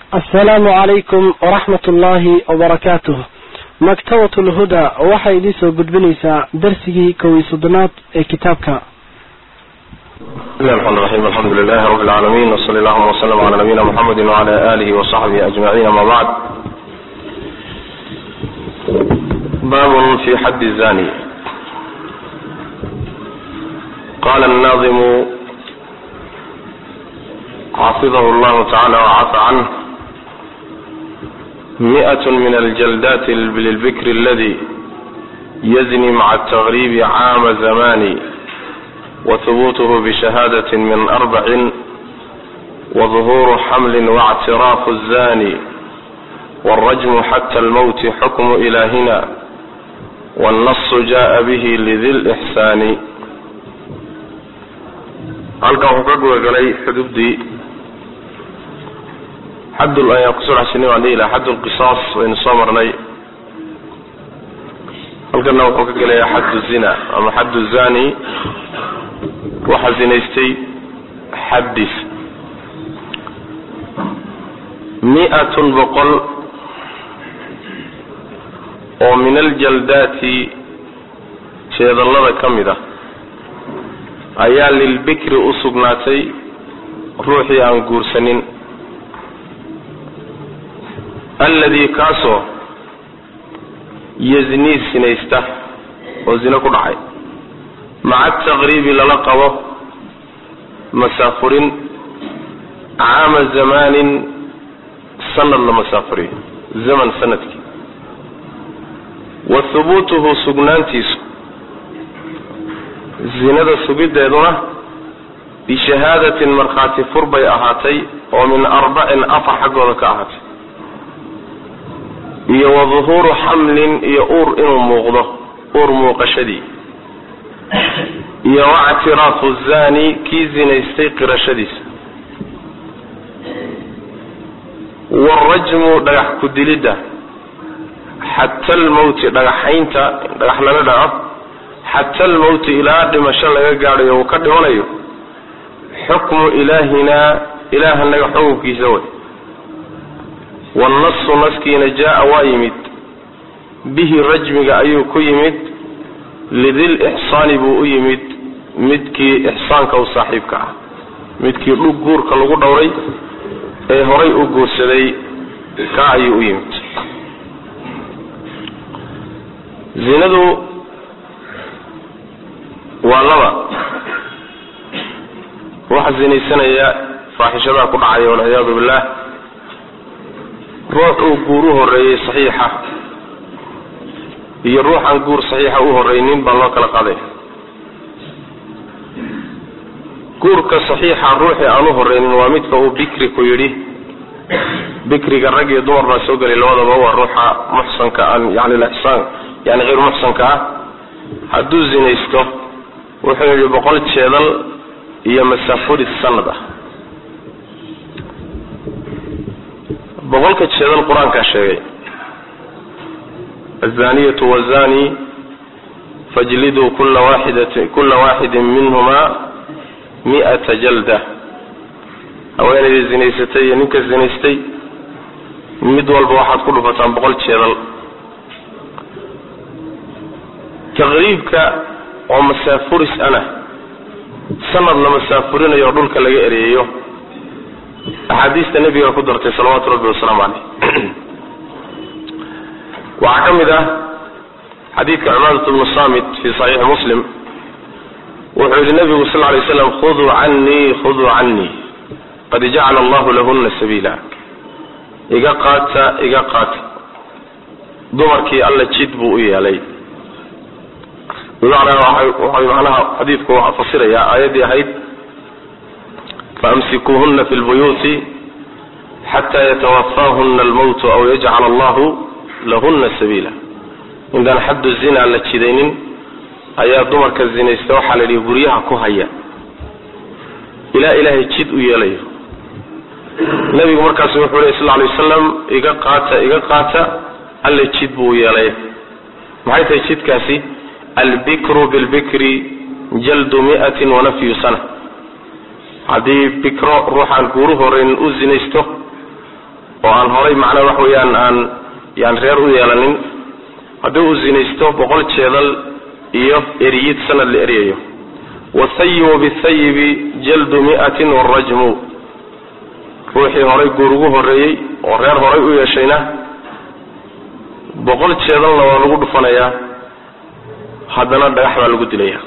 asalaamu calaykum waraxmat ullaahi wabarakaatuh maktabat lhuda waxay idiin soo gudbinaysaa darsigii kow iyo soddonaad ee kitaabka bismi llahi raxmaan raxiim alxamdu lilahi rabbi lcaalamiin wsali allahuma wslm cala nabiyina muxamedi wcala alihi wasaxbihi ajmaciin ama bacd babun fi xaddi zani qala الnaadimu xafidahu llahu tacala wcafa canh miئة min aljaldat lilbikr aladi yazni maca التغrib caama zamani whubuuth bshahadaة min arbacin wظuhuru xmli واctiraafu الzani wاlrajmu xatى اlmwt xukmu ilahina wاlnasu jaءa bih lidi lإxsaani halkan wuxuu ka gudagalay xudubdii xad ayaan kusoo dhexshinay waan dhihi laha xad lqisaas waynu soo marnay halkana wuxuu ka gelaya xad zina ama xad zani waxaa zinaystay xaddiis mi-atun boqol oo min aljaldaati jeedallada ka mid ah ayaa lilbikri u sugnaatay ruuxii aan guursanin alladii kaasoo yaznii sinaysta oo zino ku dhacay maca ataqriibi lala qabo masaafurin caama zamaanin sanad la masaafuriyo zaman sanadkii wa hubuutuhu sugnaantiisu zinada sugiddeeduna bishahaadatin markhaati fur bay ahaatay oo min arbacin afar xaggooda ka ahaatay iyo wa duhuuru xamlin iyo uur inuu muuqdo uur muuqashadii iyo wactiraafu zani kii zinaystay qirashadiisa waalrajmu dhagax ku dilidda xata almawti dhagaxaynta dhagax lala dhaco xata almawti ilaa dhimasho laga gaadhayo uu ka dhimanayo xukmu ilaahinaa ilaahanaga xukunkiisa way waalnasu naskiina jaa-a waa yimid bihi rajmiga ayuu ku yimid lidil ixsaani buu u yimid midkii ixsaanka u saaxiibka ah midkii dhug guurka lagu dhowray ee horay u guursaday ka ayuu u yimid zinadu waa laba waxa zinaysanaya faaxishadaha ku dhacaya walciyaadu billah ruux uu guur u horeeyey saxiixa iyo ruuxaan guur saxiixa u horeynin baa loo kala qaaday guurka saxiixa ruuxii aan u horeynin waa midka uu bikri ku yidhi bikriga rag iyo dumar baa soo gelay labadaba waa ruuxa muxsanka aan yani lixsaan yani hayr muxsanka ah hadduu zinaysto wuxuu yidhi boqol jeedal iyo masaafuri sanad ah boqolka jeedal qur-aankaa sheegay azaniyatu wazani fajliduu kula waaidati kula waaxidin minhuma mi'ata jalda haweenaydii zinaysatay iyo ninka zinaystay mid walba waxaad ku dhufataan boqol jeedal taqriibka oo masaafuris ana sanad la masaafurinayo oo dhulka laga ereeyo axaadiista nebiga ku dartay salawaatu rabbi wasalaamu caleyh waxaa ka mid ah xadiidka cumaadat bnu samit fi saxiixi muslim wuxuu yihi nabigu sal lay slam khuduu canii khuduu canii qad jacala allahu lahuna sabiila iga qaata iga qaata dumarkii alla jid buu u yeelay bimacnaa waxay macnaha xadiidku waxa fasirayaa aayaddii ahayd faamsikuuhuna fi lbuyuuti xataa yatawafaahuna almowtu aw yajcala allahu lahuna sabiila intaan xaddu zina la jidaynin ayaa dumarka zinaysta waxaa la yidhi guryaha ku haya ilaa ilaahay jid u yeelayo nabigu markaasu wuxuu ley sal ly wasalam iga qaata iga qaata alle jid buu u yeelay maxay tahay jidkaasi albikru bilbikri jaldu miatin wanafyu sana haddii bikro ruuxaan guuru horeyn u zinaysto oo aan horay macnaa wax weeyaan aan yaan reer u yeelanin haddii uu zinaysto boqol jeedal iyo eriyid sanad la eryayo wathayibu bithayibi jaldu mi'atin warajmu ruuxii horay guur ugu horreeyey oo reer horay u yeeshayna boqol jeedalna waa lagu dhufanayaa haddana dhagax baa lagu dilaya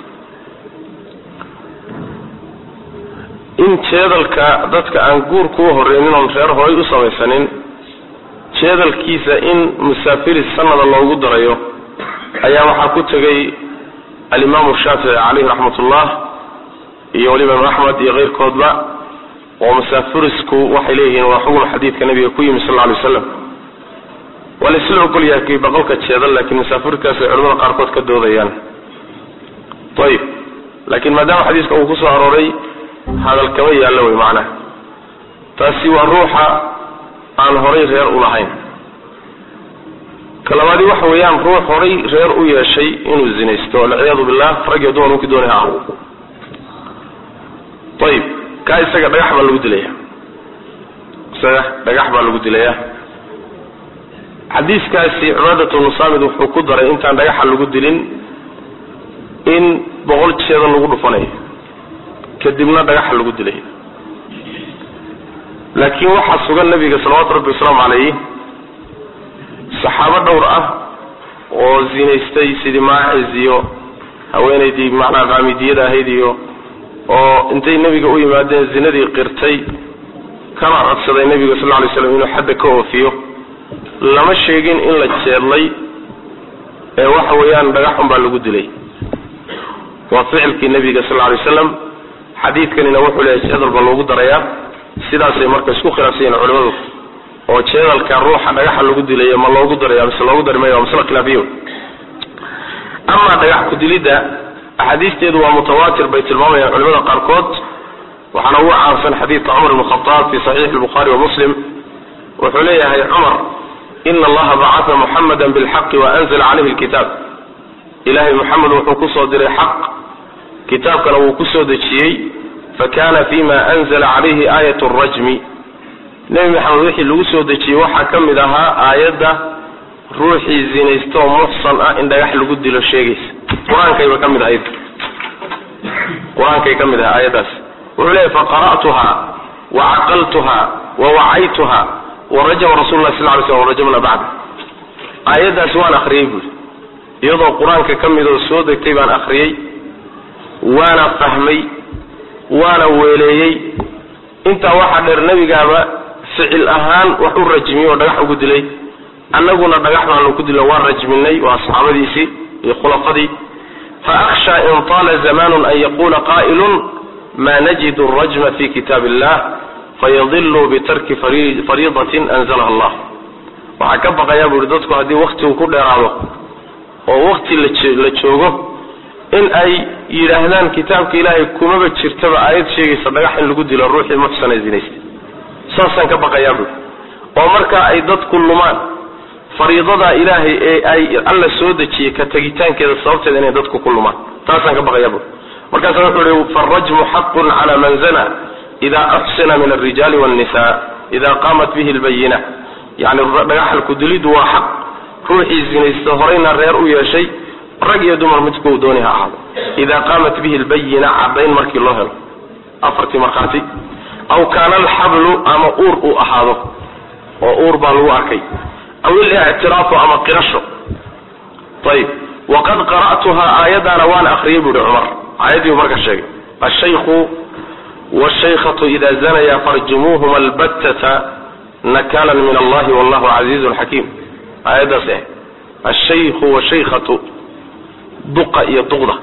in jeedalka dadka aan guur kuu horreynin oon reer horay u samaysanin jeedalkiisa in musaafiris sanada loogu darayo ayaa waxaa ku tegay alimaamu shaafici caleyhi raxmatullah iyo weliba imaam axmed iyo keyrkoodba oo musaafirisku waxay leeyihiin waa xukun xadiidka nabiga ku yimi sal lla alay waslam waa la isla ogol yahay boqolka jeedal laakiin musaafirkaasay culamada qaarkood ka doodayaan ayib laakiin maadaama xadiiska uu kusoo arooray hadal kama yaallo wey macnaha taasi waa ruuxa aan horay reer u lahayn ka labaadi waxa weeyaan ruux horay reer u yeeshay inuu zinaysto walciyaadu billah rag iyo dumar ninkii doonay ha ahu ayib kaa isaga dhagax baa lagu dilaya isaga dhagax baa lagu dilaya xadiiskaasi cibaadat bnu saamid wuxuu ku daray intaan dhagaxa lagu dilin in boqol jeeda lagu dhufanayo kadibna dhagaxa lagu dilay laakiin waxaa sugan nabiga salawaatu rabbi wasalaamu calayh saxaabo dhowr ah oo zinaystay sidii maaciz iyo haweenaydii macnaha qaamidiyada ahayd iyo oo intay nebiga u yimaadeen zinadii qirtay kana codsaday nebiga sal lla alay slam inuu xadda ka oofiyo lama sheegin in la jeedlay ee waxa weeyaan dhagaxun baa lagu dilay waa ficilkii nebiga sal lla alay waslam xadiidkanina wuxuu leeyahay jeedal baa loogu darayaa sidaasay marka isku khilaafsan yihin culimadu oo jeedalka ruuxa dhagaxa lagu dilaya ma loogu daraya mise loogu dari maya waa masle khilaafiyo amaa dhagax ku-dilidda axaadiisteedu waa mutawaatir bay tilmaamayaan culimada qaarkood waxaana ugu caansan xadiidka cumar ibn khadaab fi saxiixi lbukhaari wa muslim wuxuu leeyahay cumar ina allaha bacata muxamada bilxaqi wa anzala calayhi lkitaab ilahay muxamed wuxuu kusoo diray xaq kitaabkana wuu kusoo dejiyey fakana fima anzala calayhi aayat rajmi nebi maxamed wixii lagu soo dejiyey waxaa ka mid ahaa aayadda ruuxii zinaystooo muxsan ah in dhagax lagu dilo sheegaysa qur-aankayba ka mid ahayd qur-aankay ka mid ahay aayaddaas wuxuu leeyahy faqara'tuha wa caqaltuha wa wacaytuha warajama rasul lah sal ly slm warajamna bacda aayaddaas waan akriyey buuri iyadoo qur-aanka ka midoo soo degtay baan akriyey waana fahmay waana weeleeyey intaa waxaa dheer nebigaaba ficil ahaan wax u rajmiyey oo dhagax ugu dilay annaguna dhagax baanu ku dilna waan rajminay waa saxaabadiisii iyo khulafadii fa akhsha in taala zamanun an yaqula qaa'ilun ma najidu arajma fi kitaab illah fayadiluu bitarki fariidatin anzalaha allah waxaa ka baqayaa bu uhi dadku haddii waktigu ku dheeraado oo wakti la joogo in ay yidhaahdaan kitaabka ilaahay kumaba jirtaba aayad sheegaysa dhagax in lagu dilo ruuxii muxsana zinaystay saasaan ka baqayaa buui oo markaa ay dadku lumaan fariidadaa ilaahay ee ay alla soo dejiyey ka tegitaankeeda sababteeda inay dadku ku lumaan taasaan ka baqayaa buui markaasa wuxuu ihi farajmu xaqun cala man zana ida axsina min alrijaali wannisa ida qaamat bihi lbayina yani dhagaxalku dilidu waa xaq ruuxii zinaysta horayna reer u yeeshay rag iyo dumar midku dooni ha ahaado ida qaamat bihi lbayina cadayn markii loo helo afartii markhaati aw kaana alxablu ama uur uu ahaado oo uur baa lagu arkay aw ilictiraafu ama qirasho ayib waqad qara'tuhaa aayaddaana waan akriyay buuhi cumar aayaddiibu marka sheegay ashaykhu washaykhatu ida zanaya farjumuuhuma albattata nakalan min allahi wallahu casiizun xakiim aayaddaas ah ashaykhu washaykhatu duqa iyo duqda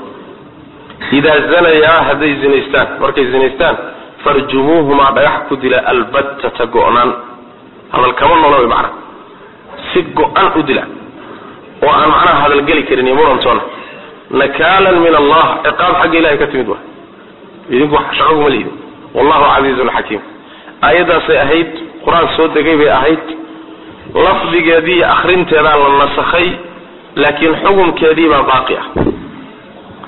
idaa zanayaa hadday zinaystaan markay zinaystaan farjumuuhumaa dhagax ku dila albattata go-naan hadal kama noola way macnaha si go-an u dila oo aan macnaha hadalgeli karin iyo murantoona nakaalan min allah ciqaab xagga ilahay ka timid wa idinku shaqo kuma liidin wallahu casiizun xakiim aayaddaasay ahayd qur-aan soo degay bay ahayd lafdigeedii iyo akrinteedaa la nasakhay laakiin xukunkeedii baa baaqi ah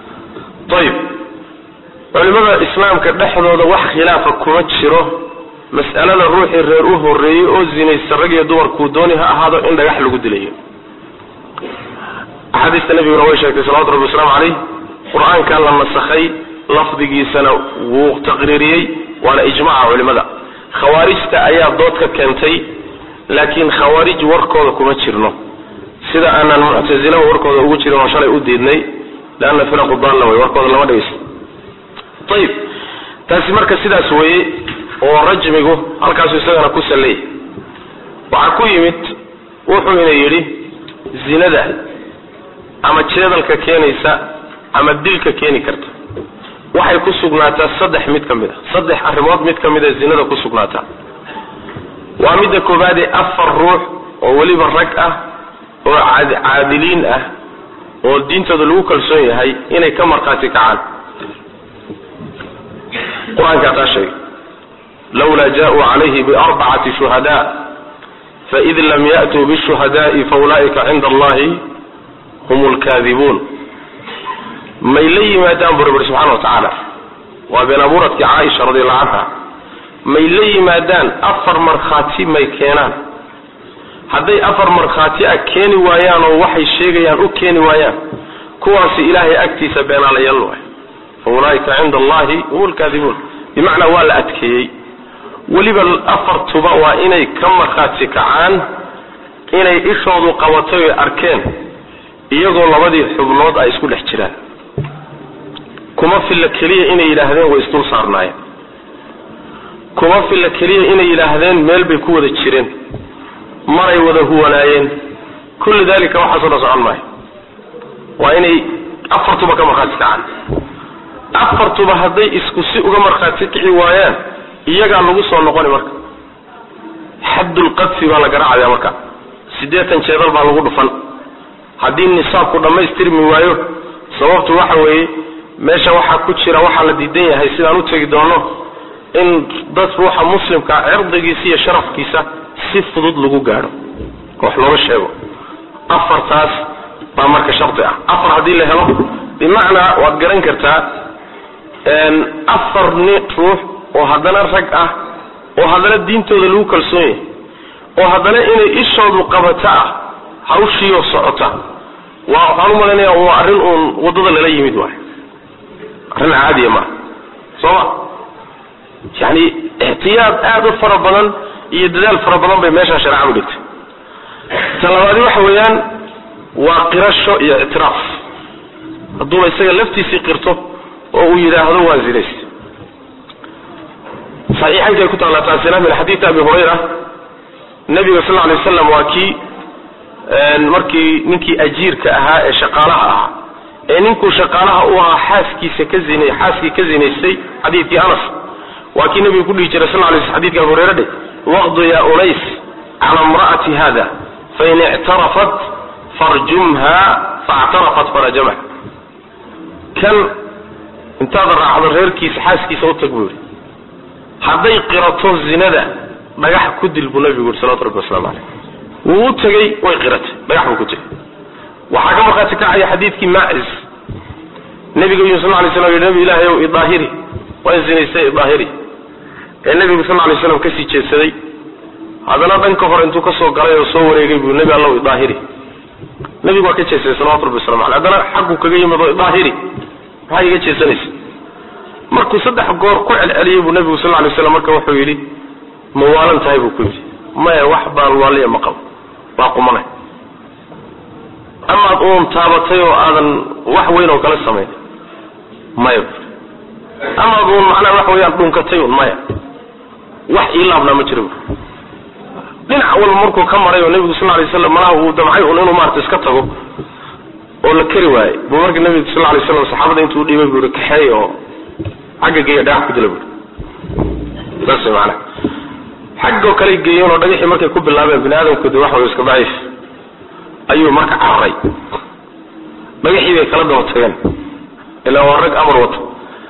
ayib culimada islaamka dhexdooda wax khilaafa kuma jiro mas'alada ruuxii reer u horreeyey oo zinaysta rag iyo dumarkuu dooni ha ahaado in dhagax lagu dilayo axaadiista nabiguna way sheegtay salawatu rabbi wasalaamu caleyh qur-aankaa la nasakhay lafdigiisana wuu taqriiriyey waana ijmaca culimada khawaarijta ayaa dood ka keentay laakiin khawaarij warkooda kuma jirno sida aanan muctasila warkooda ugu jirin oo shalay u diidnay leanna firaqu daalla wey warkooda lama dhegeysto ayib taasi marka sidaas weeye oo rajmigu halkaasu isagana ku salleeyay waxaa ku yimid wuxuu ina yidhi zinada ama jeedalka keenaysa ama dilka keeni karta waxay ku sugnaataa saddex mid ka mid a saddex arrimood mid ka mid a zinada ku sugnaataa waa midda koobaadee afar ruux oo weliba rag ah oo caadiliin ah oo diintooda lagu kalsoon yahay inay ka markhaati kacaan qur-aankaa taa sheegay lawlaa jaauu calayhi biarbacati shuhada faid lam ya'tuu bishuhadaai faulaa'ika cinda allahi hum lkaadibuun may la yimaadaan buu rabbi subxana wa tacaala waa been abuuradkii caaisha radiallahu canha may la yimaadaan afar markhaati may keenaan hadday afar markhaati ah keeni waayaan oo waxay sheegayaan u keeni waayaan kuwaasi ilaahay agtiisa beenaalayaal waay fa ulaa'ika cinda allahi hum lkaadibuun bimacnaa waa la adkeeyey weliba afartuba waa inay ka markhaati kacaan inay ishoodu qabatay oy arkeen iyagoo labadii xubnood ay isku dhex jiraan kuma filla keliya inay yidhaahdeen way isdul saarnaayeen kuma filla keliya inay yidhaahdeen meel bay ku wada jireen maray wada huwanaayeen kullu dalika waxaasoo dhan socon maayo waa inay afartuba ka markhaati kacaan afartuba hadday isku si uga markhaati kici waayaan iyagaa lagu soo noqoni marka xaddulqadfi baa la garaacaya marka siddeetan jeedal baa lagu dhufan haddii nisaabku dhammaystirmi waayo sababtu waxa weeye meesha waxaa ku jira waxaa la diidan yahay sidaan u tegi doono in dad ruuxa muslimkaa cirdigiisa iyo sharafkiisa si fudud lagu gaadho wax looga sheego afartaas baa marka shardi ah afar haddii la helo bimacnaa waad garan kartaa afar ni ruux oo haddana rag ah oo haddana diintooda lagu kalsoon yahay oo haddana inay ishoodu qabato ah hawshiioo socota waa waxaan u malaynaya waa arrin uun waddada lala yimid waay arrin caadiya maaha soo ma yani ixtiyaad aada u fara badan iyo dadaal fara badan bay meeshaa shareecadu dhigtay ta labaadi waxa weeyaan waa qirasho iyo ictiraaf hadduuba isaga laftiisii qirto oo uu yidhaahdo waa zinayst saxiixankay ku taallaa taasina min xadiidi abi hurayra nabiga sal lla alay waslam waa kii markii ninkii ajiirka ahaa ee shaqaalaha ahaa ee ninkuu shaqaalaha u ahaa xaaskiisa ka zina xaaskii ka zinaystay xadiidkii anas waa kii nabigu ku dhihi jiray sal lay sl xadidka abu hurayra dhe waqdu ya unays cala imra'ati hada fain ictarafat farjumha faactarafat farajamha kan intaad raacdo reerkiisa xaaskiisa u tag buu yihi hadday qirato zinada dhagax ku dil buu nabigu yihi salawatu rabbi waslamu caleyh wuu u tegey way qiratay dhagax buu ku tegey waxaa ka markhaati kacaya xadiidkii maacis nabiga yuu sal lay slam yidhi nabi ilaahay ow idaahiri waan zinaystay idaahiri ee nabigu sal lay slam kasii jeedsaday haddana dhanka hore intuu kasoo galay oo soo wareegay buu nebi allow idaahiri nabigu waa ka jeedsaday salawatu rabbi waslamu aleh haddana xagguu kaga yimid oo idaahiri maxaa iga jeedsanaysa markuu saddex goor ku celceliyey buu nabigu sal lay slam marka wuxuu yidhi ma waalan tahay buu ku yidhi maya wax baan waaliya ma qabo waa qumanay amaad uun taabatay oo aadan wax weyn oo kala samayn maya amaad uun macnaha wax weeyaan dhunkatay un maya wax ii laabnaa ma jira bu dhinac walba markuu ka maray oo nebigu sal lay slam malaha uu damcay un inuu maarata iska tago oo la keri waayey buu marka nebigu sal lay slam saxaabada intuu dhiibay buu yihi kaxeey oo xagga geeya dhagax ku dila bui saas way macnaha xaggoo kale geeyeen oo dhagaxii markay ku bilaabeen bini aadamku de wax way iska daciif ayuu marka cararay dhagaxii bay kala daba tageen ilaa waa rag amar wato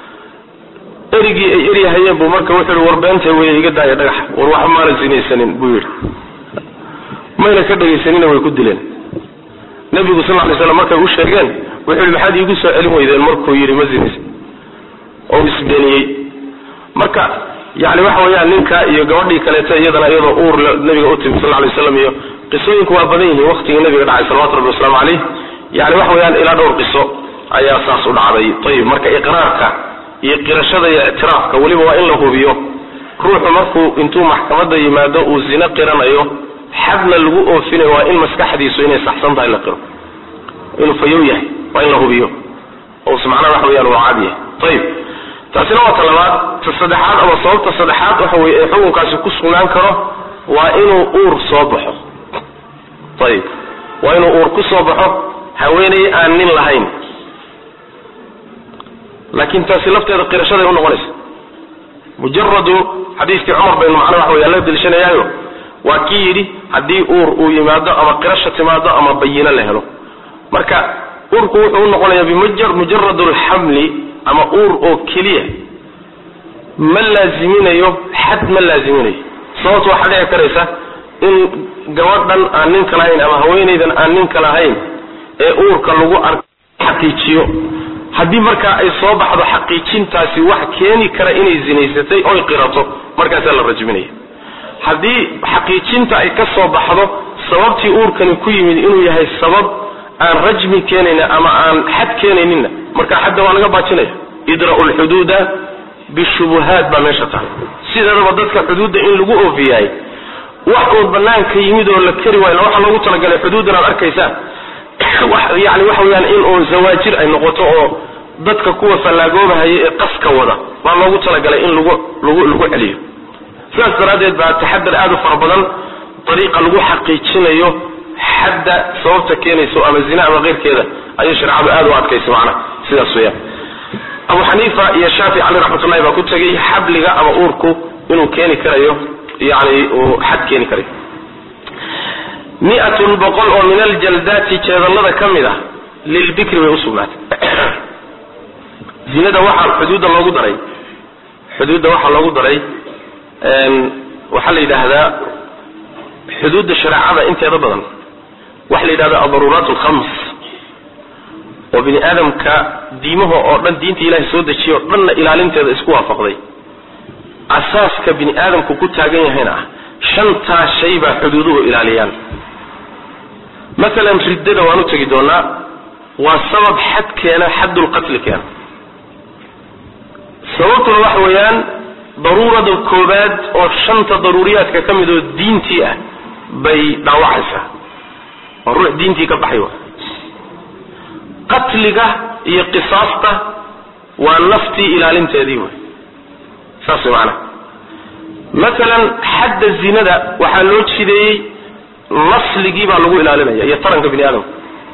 erigii ay eryahayeen buu marka wuxuu yihi war beentay wey iga daaya dhagaxa war waxba maana sinaysanin buu yidhi mayna ka dhegaysanina way ku dileen nebigu sal lay slam markay u sheegeen wuxuu yihi maxaad iigu soo celin weydeen markuu yidhi ma sinaysan oo isbeeniyey marka yani waxa weeyaan ninka iyo gabadhii kaleeto iyadana iyadoo uur nabiga u timi sal lay waslam iyo qisooyinku waa badan yihiin waqtigii nabiga dhacay salawatu rabbi wasalaamu caleyh yani waxa weeyaan ilaa dhowr qiso ayaa saas u dhacday ayib marka iqraarka iyo qirashada iyo ictiraafka weliba waa in la hubiyo ruuxu markuu intuu maxkamadda yimaado uu zino qiranayo xadna lagu oofinayo waa in maskaxdiisu inay saxsan tahay la qiro inuu fayow yahay waa in la hubiyo ous macnaha waxa weyaan waa cad yahay ayib taasina waa ta labaad ta saddexaad ama sababta saddexaad waxa weye ee xukunkaasi ku sugnaan karo waa inuu uur soo baxo ayib waa inuu uur ku soo baxo haweeney aan nin lahayn laakiin taasi lafteeda qirashaday unoqonaysa mujaradu xadiiskii cumar baynu macnaa waxa weya la delshanayaayo waa kii yidhi haddii uur uu yimaado ama qirasha timaado ama bayino la helo marka uurku wuxuu unoqonayaa bimujarad alxamli ama uur oo keliya ma laaziminayo xad ma laaziminayo sababto waxaa dhici karaysa in gabadhan aan ninka lahayn ama haweenaydan aan ninka lahayn ee uurka lagu arko xaqiijiyo haddii markaa ay soo baxdo xaqiijintaasi wax keeni kara inay zinaysatay oy qirato markaasaa la rajminaya haddii xaqiijinta ay ka soo baxdo sababtii uurkani ku yimid inuu yahay sabab aan rajmi keenayna ama aan xad keenayninna marka xadda waa laga baajinaya idra'u lxuduuda bishubuhaat baa meesha tahay sideedaba dadka xuduudda in lagu oofiyahay wax oo banaanka yimid oo la keri waayo waxaa loogu talagalay xuduuddan aad arkaysaan yani waxa weyaan in oo zawaajir ay noqoto oo dadka kuwa fallaagoobahayo ee qaska wada baa loogu talagalay in lagu lagu lagu celiyo sidaas daraaddeed baa taxadar aad u fara badan dariiqa lagu xaqiijinayo xadda sababta keenayso ama zina ama keyrkeeda ayay shareecadu aad u adkaysa macnaha sidaas weyaan abu xaniifa iyo shaafici cali raxmatullahi baa ku tegay xabliga ama uurku inuu keeni karayo yani uu xad keeni karayo miatun boqol oo min aljaldaati jeedallada ka mid ah lilbikri bay usugnaatay zinada waxaa xuduudda loogu daray xuduudda waxaa loogu daray waxaa la yidhaahdaa xuduudda shareecada inteeda badan waxa la yidhahda adaruuraat alkhams oo bini aadamka diimaha oo dhan diinta ilahay soo dejiya oo dhanna ilaalinteeda isku waafaqday asaaska bini aadamku ku taagan yahayna ah shantaa shay baa xuduuduhu ilaaliyaan maalan riddada waan u tegi doonaa waa sabab xad keena xaddulqatli keena sababtuna waxa weeyaan daruurada koobaad oo shanta daruuriyaadka ka mid oo diintii ah bay dhaawacaysaa waa ruux diintii ka baxay wa qatliga iyo qisaasta waa naftii ilaalinteedii wey saas way macanaha maalan xadda zinada waxaa loo jideeyey nasligii baa lagu ilaalinaya iyo taranka bini aadamka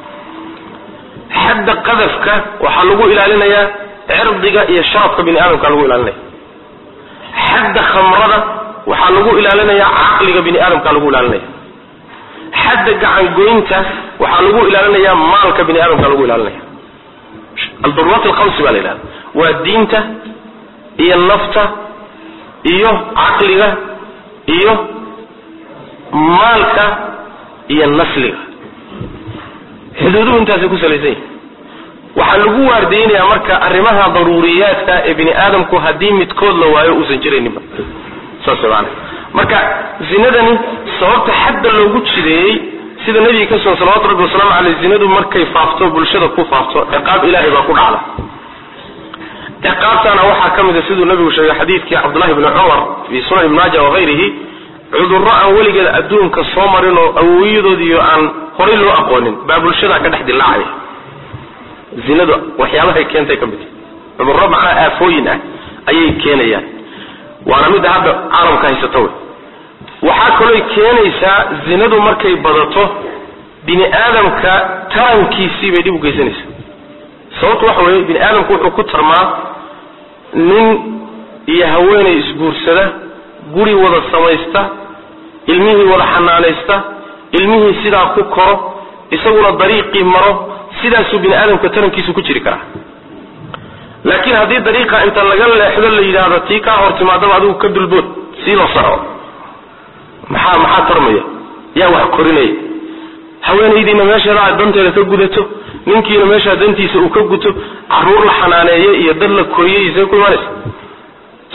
xadda qadafka waxaa lagu ilaalinayaa cirdiga iyo sharafka bini aadamka lagu ilaalinaya xadda khamrada waxaa lagu ilaalinayaa caqliga bini aadamka lagu ilaalinaya xadda gacangoynta waxaa lagu ilaalinayaa maalka bini aadamka lagu ilaalinaya aldaruuraat alkhamsi baa la yidhahda waa diinta iyo nafta iyo caqliga iyo maalka iyo nasliga xuduuduhu intaasay ku salaysan yihin waxaa lagu waardeynayaa marka arrimaha daruuriyaadka ee bini aadamku haddii midkood la waayo uusan jirayninba saas maana marka zinadani sababta xadda loogu jideeyey sida nabiga ka sugan salawatu rabbi wasalaamu caleyh zinadu markay faafto bulshada ku faafto ciqaab ilaahay baa ku dhacda ciqaabtaana waxaa ka mida siduu nabigu sheegay xadiidkii cabdullahi bni cumar fi sunan ibn maaja wagayrihi cudurro aan weligeed adduunka soo marin oo awowiyadood iyo aan horay loo aqoonin baa bulshada ka dhex dilaacaya zinadu waxyaabahay keentay ka mid cudurro macnaa aafooyin ah ayay keenayaan waana midda hadda caalamka haysata wey waxaa kalooy keenaysaa zinadu markay badato bini aadamka tarankiisii bay dhib u geysanaysaa sababtu waxa weeye bini aadamku wuxuu ku tarmaa nin iyo haweenay isguursada guri wada samaysta ilmihii wada xanaanaysta ilmihii sidaa ku koro isaguna dariiqii maro sidaasuu bini aadamka tarankiisu ku jiri karaa laakiin haddii dariiqa inta laga leexdo la yidhaahdo tii kaa hor timaadaba adigu ka dulbood sii la soco maxaa maxaa tarmaya yaa wax korinaya haweenaydiina meesheeda aad danteeda ka gudato ninkiina meeshaa dantiisa uu ka guto caruur la xanaaneeye iyo dad la koriyey see ku imaanaysa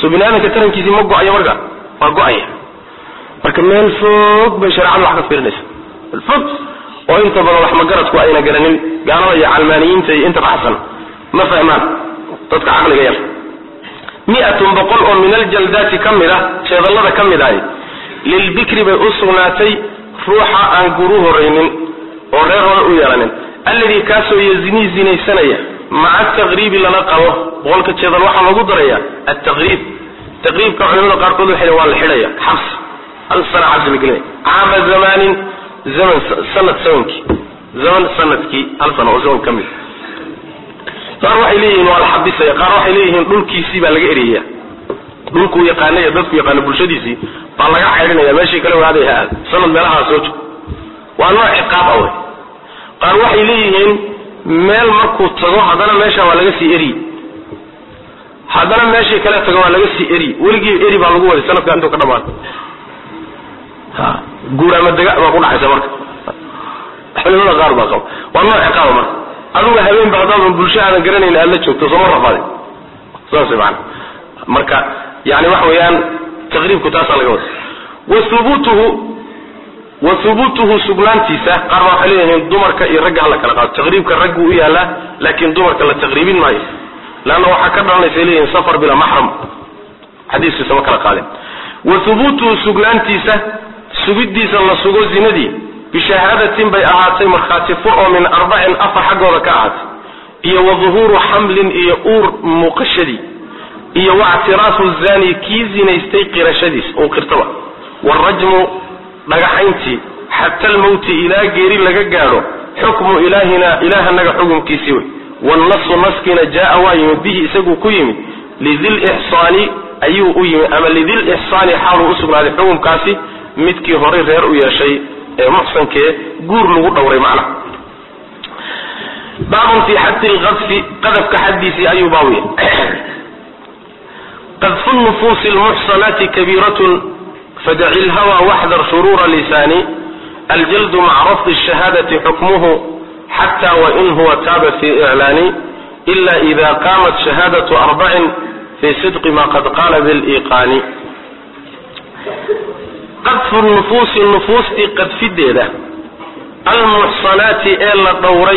soo bini aadamka tarankiisii ma go-ayo marka waa go-aya marka meel fog bay shareecadu wax ka fiirinaysa meel fog oo inta badan wax magaradku ayna garanin gaalada iyo calmaaniyiinta iyo inta baxsan ma fahmaan dadka caqliga yar miatun boqol oo min aljaldaati ka mid ah jeedallada ka mid ahi lilbikri bay u sugnaatay ruuxa aan guru horaynin oo reer hore u yeelanin alladii kaasoo yazinii zinaysanaya maca taqriibi lala qabo boqolka jeedal waxaa lagu daraya altaqriib taqriibka culimada qaarkood waxay waa la xidhaya xabs hal sana xabsi la gelinaya caama zamaanin zaman sanad samankii zaman sanadkii hal sana oo zaman ka mid qaar waxay leeyihiin waa la xabisaya qaar waxay leeyihiin dhulkiisii baa laga eriyaya dhulkuu yaqaanay dadku yaqaano bulshadiisii baa laga caydhinaya meeshii kale waaday ha aad sanad meelahaa soo jog waa nooc ciqaab ah wey qaar waxay leeyihiin meel markuu tago haddana meesha waa laga sii eri haddana meeshii kale tago waa laga sii eri weligii eri baa lagu waday sanadka intuu ka dhamaado ha guur ama dega baa ku dhacaysa marka culimada qaar baa qaba waa nooc ciqaaba marka aduga habeenba haddaadan bulsho aadan garanayn aad la joogto sooma rafaaday saas maana marka yani waxa weeyaan taqriibku taasaa laga wada wa hubuutuhu wa hubuutuhu sugnaantiisa qaar baa waxay leeyihiin dumarka iyo ragga hala kala qaado taqriibka raggu u yaalaa laakiin dumarka la taqriibin maayo leanna waxaa ka dhalanaysa leeyihiin safar bila maxram xadiiskiisa ma kala qaadin wa hubuutuhu sugnaantiisa sugidiisa la sugo zinadii bishahaadatin bay ahaatay markhaati fur oo min arbacin afar xaggooda ka ahaatay iyo wa duhuuru xamlin iyo uur muuqashadii iyo wactiraafu zani kii zinaystay qirashadiis uu qirtaba warajmu dhagaxayntii xata almawti ilaa geeri laga gaadho xukmu ilaahina ilaahanaga xukumkiisii wey waalnasu naskiina jaa waa yimid bihi isaguu ku yimid lidil ixsaani ayuu u yimid ama lidil ixsaani xaaluu usugnaaday xukumkaasi midkii horay reer u yeeshay ee muxsankee guur lagu dhowray macna baabun fi xaddi lqadfi qadafka xaddiisii ayuu baawiya qadfu nufuusi lmuxsanaati kabiiratun fadaci lhawa waxdar shuruura lisaani aljaldu maca rafdi shahaadati xukmuhu xata wain huwa taaba fi iclaani ila ida qaamat shahaadatu arbacin fi sidqi ma qad qaala biliqaani qadfu nufuusi nufuustii qadfideeda almuxsanaati ee la dhowray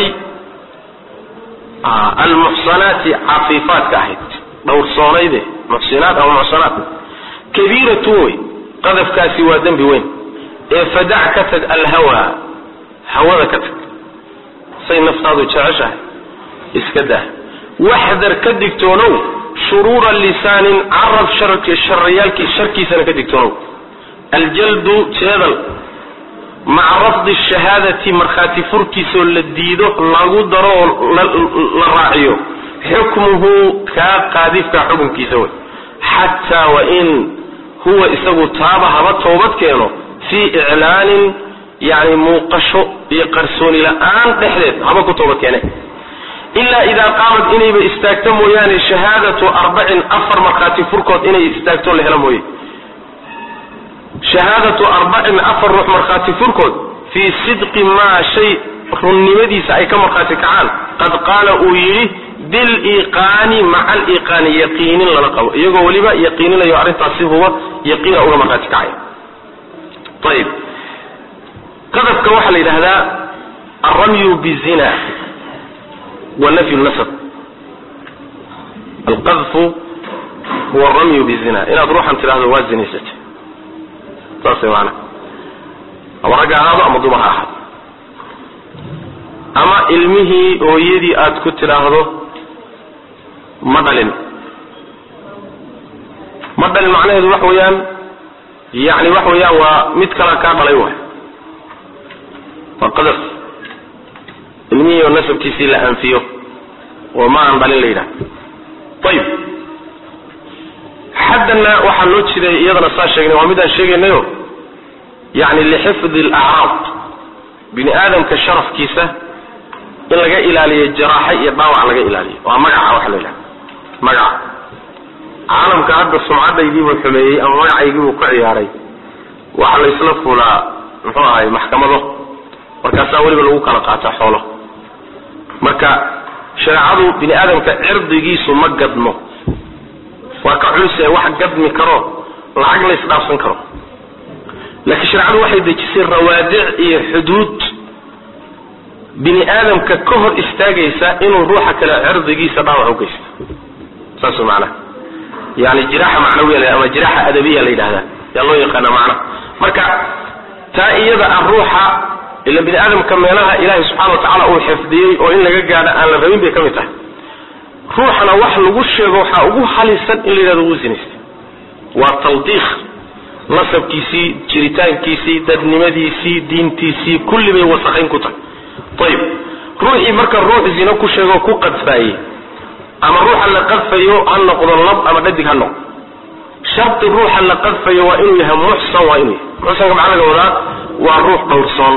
almuxsanaati cafiifaadka ahayd dhowrsoonayde muxsinaat ama muxsanaat kabiiratun wey qadafkaasi waa dembi weyn ee fadac ka tag alhawa hawada ka tag say naftaadu jeceshahay iska dah waxdar ka digtoonow shuruura lisaanin carab shariyaalkii sharkiisana ka digtoonow aljaldu jeedal maca rafdi shahaadati markhaati furkiisoo la diido lagu daro oo la raaciyo xukmuhu kaa qaadifka xukunkiisa wey xataa wain huwa isagu taaba haba toobad keeno fii iclaanin yani muuqasho iyo qarsooni la-aan dhexdeed haba ku toobad keene ilaa idaa qaamad inayba istaagto mooyaane shahaadatu arbacin afar markhaati furkood inay istaagto la helo mooye shahaadatu arbacin afar ruux markhaati furkood fii sidqi maa shay runnimadiisa ay ka markhaati kacaan qad qaala uu yidhi biliqaani maca aliqaani yaqiinin lala qabo iyagoo weliba yaqiininayo arrintaasi huba yaqiina uga markhaati kacaya ayib qadafka waxaa la yidhahdaa alramyu bizina wa nafyu nasab alqadfu huwa aramyu bizina inaad ruuxan tidhahdo waa zinaysatay saas way maanaa ama ragga ahaado ama dumar ha ahaado ama ilmihii hooyadii aad ku tidhaahdo ma dhalin ma dhalin macnaheedu waxa weeyaan yani waxa weeyaan waa mid kala kaa dhalay waay waa qadaf ilmihii oo nasabkiisii la anfiyo oo ma aan dhalin la yidhaha ayib xaddana waxaa loo jiday iyadana saa sheegnay waa midaan sheegaynayo yani lixifdi alacraab bini aadamka sharafkiisa in laga ilaaliyo jaraaxa iyo dhaawac laga ilaaliyo waa magaca waxa la yidhaha magaca caalamka hadda sumcadaydiibuu xumeeyey ama magacaygiibuu ku ciyaaray waxa la isla fulaa muxuu ahay maxkamado markaasaa weliba lagu kala qaata xoolo marka shareecadu bini aadamka cirdigiisu ma gadmo waa ka culuse wax gadmi karo lacag la isdhaafsan karo laakiin shareecadu waxay dejisay rawaadic iyo xuduud bini aadamka ka hor istaagaysa inuu ruuxa kale cirdigiisa dhaawac u geysto saas macnaha yani jiraaxa macnawiya ama jiraaxa adabiya la yidhahdaa yaa loo yaqaana macnaha marka taa iyada ah ruuxa ila bini aadamka meelaha ilaahay subxana wa tacaala uu xifdiyey oo in laga gaadho aan la rabin bay ka mid tahay ruuxana wax lagu sheego waxaa ugu halisan in la yidhahdo wuu sinaystay waa tawdiikh nasabkiisii jiritaankiisii dadnimadiisii diintiisii kulli bay wasaqayn ku tahay ayib ruuxii marka ruux zino ku sheegoo ku qadfaayey ama ruuxa la qadfayo ha noqdo lab ama dhadig ha noqdo sharti ruuxa la qadfayo waa inuu yahay muxsan waa inuu yahay muxsanka maxaa laga wadaa waa ruux dhowrsoon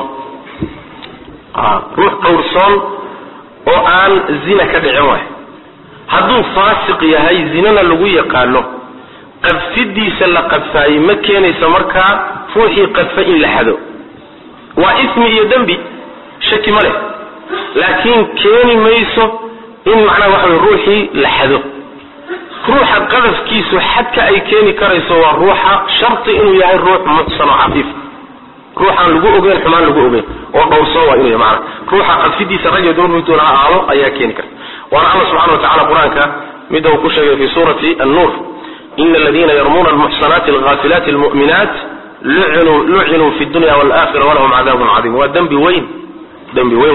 ruux dhowrsoon oo aan zina ka dhicin waay hadduu faasiq yahay zinana lagu yaqaano qadfidiisa la qadfaayey ma keenayso markaa ruuxii qadfa in la xado waa ismi iyo dembi shaki ma leh laakiin keeni mayso in macnaha waxa wey ruuxii la xado ruuxa qadafkiisu xadka ay keeni karayso waa ruuxa sharti inuu yahay ruux muxsan oo cafiif ruuxaan lagu ogeyn xumaan lagu ogeyn oo dhowrsoon waa inuu yahay maanaa ruuxa qadfidiisa rag iyo dumar middoona ha ahaado ayaa keeni karta waana alla subxana wa tacala qur-aanka midda uu ku sheegay fi suurati annuur ina aladina yarmuuna almuxsanaati alghafilaati almu'minaat lucinuu fi dunya walakhira walahum cadaabun cadiim waa dembi weyn dembi weyn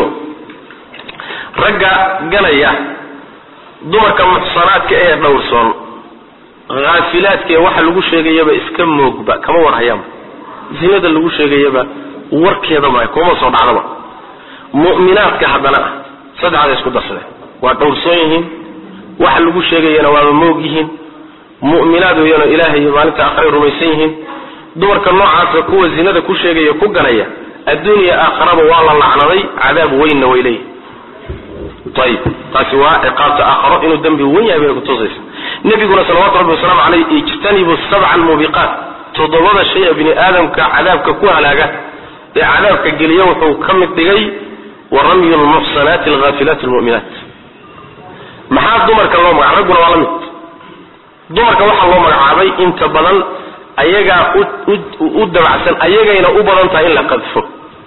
ragga ganaya dumarka muxsanaadka ee dhowrsoon haafilaadka ee waxa lagu sheegayaba iska moogba kama warhayaanba zinada lagu sheegayaba warkeeda ma kuma soo dhacdaba mu'minaadka haddana ah saddexda isku darsade waa dhowrsoon yihiin waxa lagu sheegayana waaba moog yihiin mu'minaad weeyano ilaahay iyo maalinta aakhiray rumaysan yihiin dumarka noocaasa kuwa zinada ku sheegaya ku ganaya adduuniya aakharaba waa la lacnaday cadaab weynna way leeyihin ayib taasi waa ciqaabta aakharo inuu dembi wen yahay bay kutusaysa nebiguna salawatu rabbi wasalaamu caleyh ijtanibu sabca almuubiqaat toddobada shay ee bini aadamka cadaabka ku halaaga ee cadaabka geliya wuxuu ka mid dhigay wa ramyu lmuxsanaati alghaafilaati almu'minaat maxaa dumarka loo magaca ragguna waa la mid dumarka waxaa loo magacaabay inta badan ayagaa u dabacsan ayagayna u badan tahay in la qadfo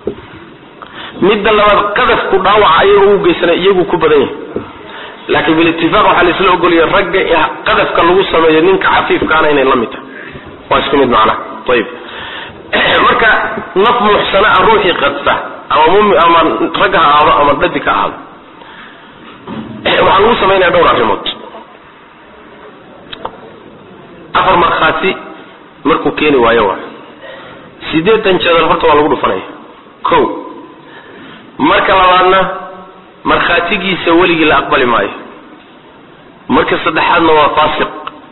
midda labaad qadafku dhaawaca ayaga u geysana iyagu ku badan yahay laakiin bilitifaaq waxaa la isla ogolaya ragga qadafka lagu sameeyo ninka cafiifkaana inay la mid tahay waa isku mid macnaha ayib marka naf muxsana ah ruuxii qadfa ama mumi ama ragga ha ahaado ama dhadig ha ahaado waxaa lagu samaynaya dhowr arrimood afar markhaati markuu keeni waayo waa sideetan jeedal horta waa lagu dhufanaya ko marka labaadna markhaatigiisa weligii la aqbali maayo marka saddexaadna waa faasiq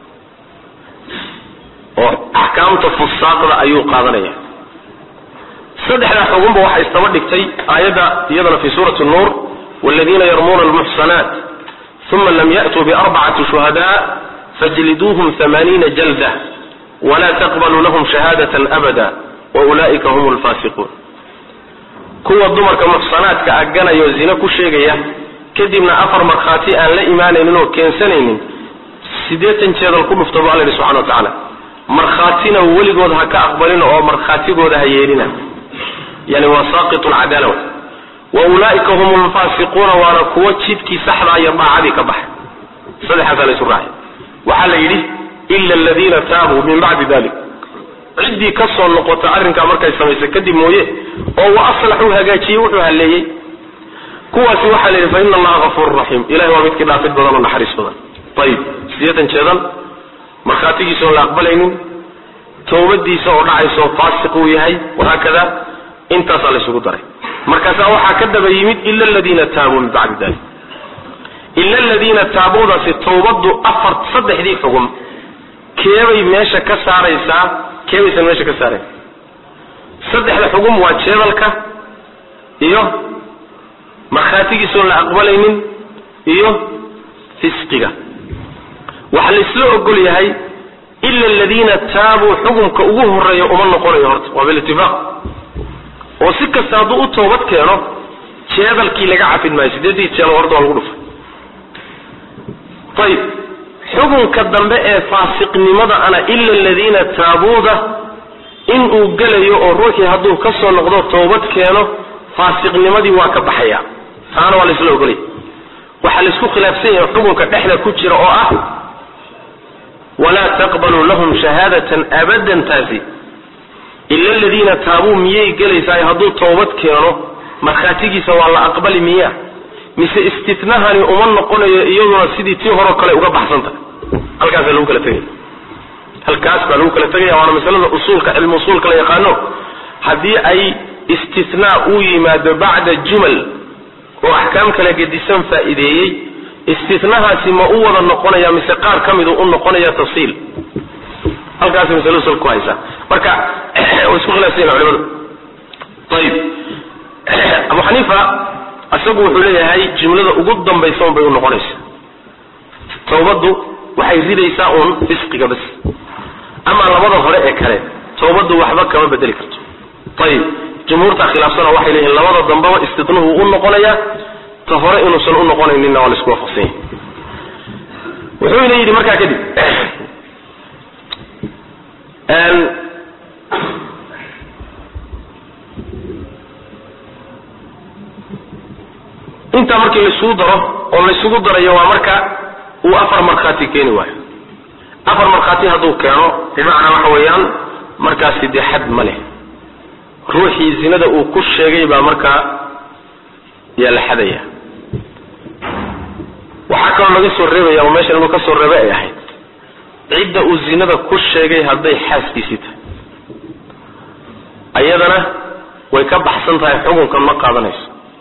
oo axkaamta fusaaqda ayuu qaadanaya saddexdaa xugunba waxay istaba dhigtay aayadda iyadana fi suurati nuur waladiina yarmuuna almuxsanaat uma lam ya'tuu biarbacati shuhadaa fajliduuhum amaaniina jalda wla taqbaluu lahum shahaadatan abada waulaa'ika hum lfaasiquun kuwa dumarka muxsanaadka ah ganayoo zine ku sheegaya kadibna afar markhaati aan la imaanaynin oo keensanaynin siddeetan jeedal ku dhufta bu alla yidhi subxana wa tacaala markhaatina weligood ha ka aqbalin oo markhaatigooda ha yeelina yani waa saaqitu lcadaala wa ulaa'ika hum lfaasiquuna waana kuwa jidkii saxdaa iyo daacadii ka baxay saddexaasaa la isu raacay waxaa la yidhi ila aladiina taabuu min bacdi dalik ciddii ka soo noqota arrinkaa markay samaysay kadib mooye oo wa aslaxuu hagaajiyey wuxuu halleeyey kuwaasi waxaa la yidhi fa ina allaha hafuuru raxiim ilahi waa midkii dhaafid badan oo naxariis badan ayib sideetan jeedan markhaatigiisa oon la aqbalaynin towbadiisa oo dhacayso faasiq uu yahay wahaakada intaasaa la ysugu daray markaasaa waxaa ka daba yimid ila aladiina taabuu min bacdi dalik ila aladiina taabuudaasi towbaddu afar saddexdii xugum keebay meesha ka saaraysaa keebaysan meesha ka saarayn saddexda xugum waa jeedalka iyo markhaatigiisoon la aqbalaynin iyo fisqiga waxaa la isla ogol yahay ila aladiina taabuu xugumka ugu horeeya uma noqonayo horta waa bilitifaaq oo si kasta hadduu u toobad keeno jeedalkii laga cafin maayo sideedii jeedal horta waa lagu dhufay ayib xukunka dambe ee faasiqnimada ana ila aladiina taabuuda inuu gelayo oo ruuxii hadduu ka soo noqdo toobad keeno faasiqnimadii waa ka baxaya taana waa laisla ogolay waxaa laisku khilaafsan yahay xukunka dhexda ku jira oo ah walaa taqbaluu lahum shahaadatan abadan taasi ila aladiina taabuu miyay gelaysaa hadduu toobad keeno markhaatigiisa waa la aqbali miya mise istitnahani uma noqonayo iyaduna sidii tii horeo kale uga baxsanta halkaasa lagu kala tegaya halkaas baa lagu kala tegaya waana masalada usuulka cilmi usuulka la yaqaano haddii ay istithnaa uu yimaado bacda jumal oo axkaam kala gedisan faa'iideeyey istitnahaasi ma u wada noqonaya mise qaar ka midu u noqonaya tafsiil halkaas masalo usul ku haysa marka way isku khilaafsan culimadu ayib abu xaniifa isagu wuxuu leeyahay jumlada ugu dambaysa un bay u noqonaysa tawbaddu waxay ridaysaa uun fisqiga bas ama labada hore ee kale tawbaddu waxba kama bedeli karto ayib jumhuurta khilaafsana waxay leeyihin labada dambeba istidnuhu u noqonayaa ta hore inuusan u noqonayninna waa la isku waafaqsan yahay wuxuuna yidhi markaa kadib intaa markii laisugu daro oo laysugu darayo waa marka uu afar markhaati keeni waayo afar markhaati hadduu keeno bimacnaa waxa weeyaan markaasi dee xad ma leh ruuxii zinada uu ku sheegay baa markaa yaa la xadaya waxaa kaloo laga soo reebaya oo meeshan inuu ka soo reebe ay ahayd cidda uu zinada ku sheegay hadday xaaskiisii tahay ayadana way ka baxsan tahay xukunkan ma qaadanayso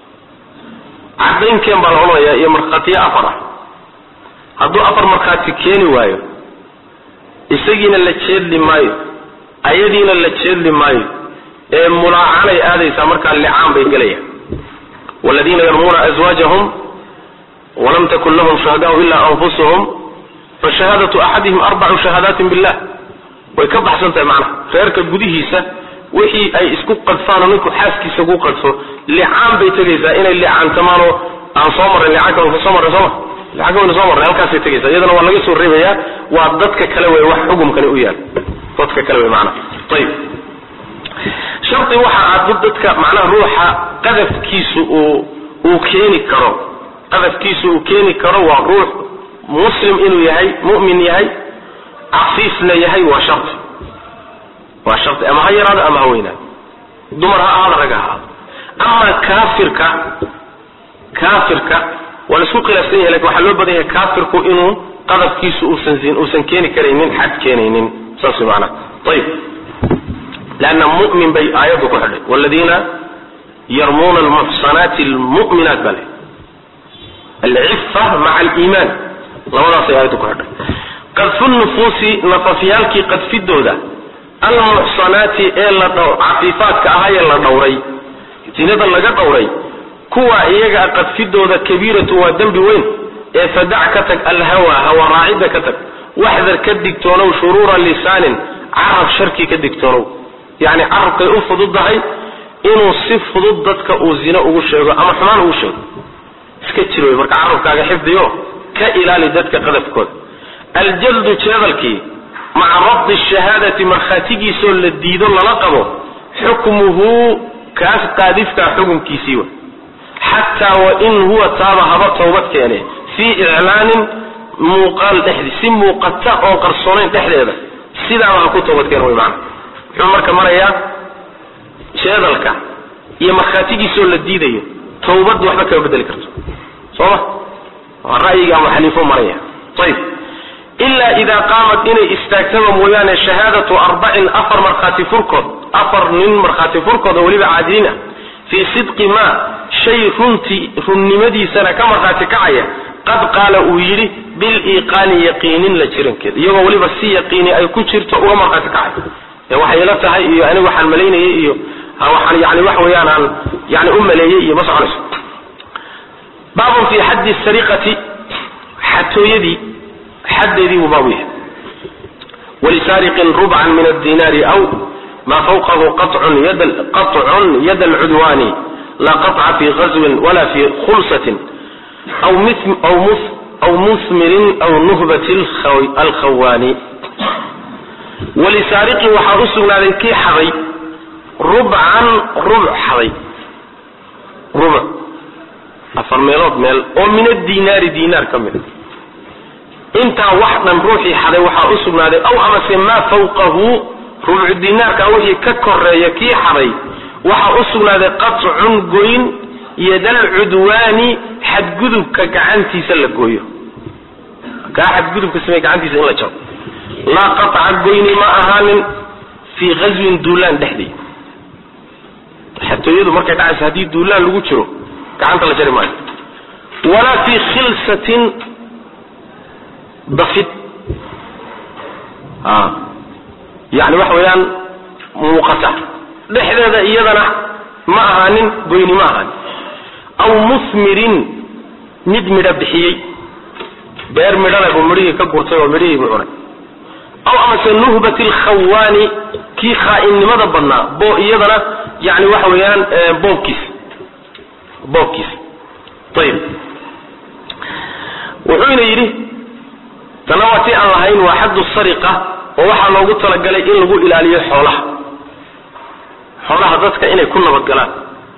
cadaynkeen baa la odhanayaa iyo markhaatiyo afar ah hadduu afar markhaati keeni waayo isagiina la jeedli maayo ayadiina la jeedli maayo ee mulaacanay aadaysaa markaa licaan bay gelayaan waladiina yarmuuna aswaajahum walam takun lahum shuhadaau ila anfusuhum fashahaadatu axadihim arbacu shahaadaatin billah way ka baxsan tahay macnaha reerka gudihiisa wixii ay isku qadfaanoo ninku xaaskiisa ku qadfo licaan bay tegaysaa inay licaantamaanoo aan soo marray licaanka waynu soo marray sooma licaanka waynu soo marray halkaasay tegaysaa iyadana waa laga soo reebayaa waa dadka kale wey wax xukumkani u yaal dadka kale wey macnaha ayib shardi waxa aad dadka macnaha ruuxa qadafkiisu uu uu keeni karo qadafkiisu uu keeni karo waa ruux muslim inuu yahay mu'min yahay cafiifna yahay waa shardi waa shardi ama ha yaraado ama ha weynaado dumar ha ahaado rag ha ahaado ama kaafirka kaafirka waa la isku khilaafsan yahay lakin waxaa loo badan yahay kaafirku inuu qadafkiisu uusan zin uusan keeni karaynin xad keenaynin saas way macnaha ayib leanna mu'min bay aayaddu ku xidhay waladiina yarmuuna almuxsanaati almu'minaat baa le alcifa maca aliimaan labadaasay aayaddu ku xidhay qadfu nufuusi nafafyaalkii qadfidooda almuxsanaati ee la dh cafiifaadka ahaayee la dhowray zinada laga dhowray kuwa iyaga qadfidooda kabiiratu waa dembi weyn ee fadac ka tag alhawa hawa raacidda ka tag waxdar ka digtoonow shuruura lisaanin carab sharkii ka digtoonow yacni carabkay u fududdahay inuu si fudud dadka uu zino ugu sheego ama xumaan ugu sheego iska jir wey marka carabkaaga xifdiyo ka ilaali dadka qadafkooda aljaldu jeedalkii maca rabdi shahaadati markhaatigiisoo la diido lala qabo xukmuhu kaas qaadifkaa xukunkiisii wa xataa wain huwa taaba haba towbad keene fii iclaanin muuqaal dhexdi si muuqata oo qarsoonayn dhexdeeda sidaaba ha ku toobad keena wy maana muxuu marka marayaa jeedalka iyo markhaatigiisoo la diidayo towbad waxba kama bedeli karto sooma waa ra'yiga abu xaniifo maraya ayib ila ida qaamat inay istaagtaba mooyaane shahaadatu arbacin afar markhaati furkood afar nin markhaati furkood oo weliba caadiliin ah fii sidqi ma shay runti runnimadiisana ka markhaati kacaya qad qaala uu yidhi biliiqaani yaqiinin la jirankeeda iyagoo weliba si yaqiini ay ku jirto uga markhaati kacay ee waxay ila tahay iyo anigu waxaan malaynayay iyo waxaan yani wax weeyaan aan yani u maleeyey iyo ma soconayso baabun fi xaddi sariqati xatooyadii xaddeedii buu baabu yahay walisaariqin rubcan min addinaari aw ma fawqahu qacun yad alcudwaani la qaطca fi gazwin wala fi khulsatin aw aw musmirin aw nuhbati alkhawaani walisaariqi waxaa u sugnaaday kii xaday rubcan rubuc xaday rubuc afar meelood meel oo min adinaari dinaar ka mid intaa wax dhan ruuxii xaday waxaa u sugnaaday aw amase maa fawqahu rubcu dinaarka wixii ka koreeya kii xaday waxaa u sugnaaday qatcun goyn yadal cudwaani xadgudubka gacantiisa la gooyo kaa xadgudubka samey gacantiisa in la jaro laa qaطca goyni ma ahaanin fii ghaswin duulaan dhexdii xatooyadu markay dhacayso haddii duulaan lagu jiro gacanta la jari maayo walaa fii khilsatin dafid a yani waxa weeyaan muuqata dhexdeeda iyadana ma ahaanin goyni ma ahaanin aw musmirin mid midho bixiyey beer midhana buu midhihii ka gurtay oo midhihii buu cunay aw amase nuhbat alkhawaani kii khaainnimada badnaa bo iyadana yani waxa weeyaan boobkiis boobkiis ayib wuxuuna yidhi tana waa ti aan lahayn waa xaddu sariqa oo waxaa loogu talagalay in lagu ilaaliyo xoolaha xoolaha dadka inay ku nabadgalaan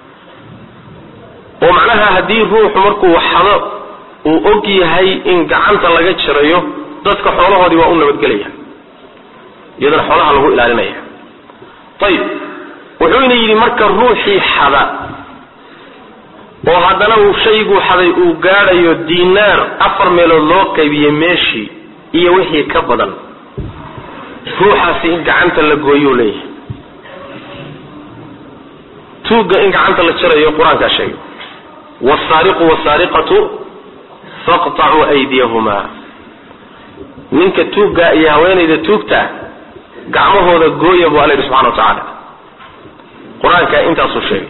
oo macnaha haddii ruuxu markuu xado uu og yahay in gacanta laga jirayo dadka xoolahoodii waa u nabadgelaya iyadana xoolaha lagu ilaalinaya ayib wuxuuna yidhi marka ruuxii xada oo haddana uu shayguu xaday uu gaadhayo dinaar afar meelood loo qaybiyey meeshii iyo wixii ka badan ruuxaasi in gacanta la gooyuu leeyahay tuugga in gacanta la jarayo qur-aankaa sheegay wsaariqu wsaariqatu faqطacuu aydiyahumaa ninka tuugga iyo haweenayda tuugta gacmahooda gooya bu alla yidhi subxana wa tacaala qur-aanka intaasuu sheegay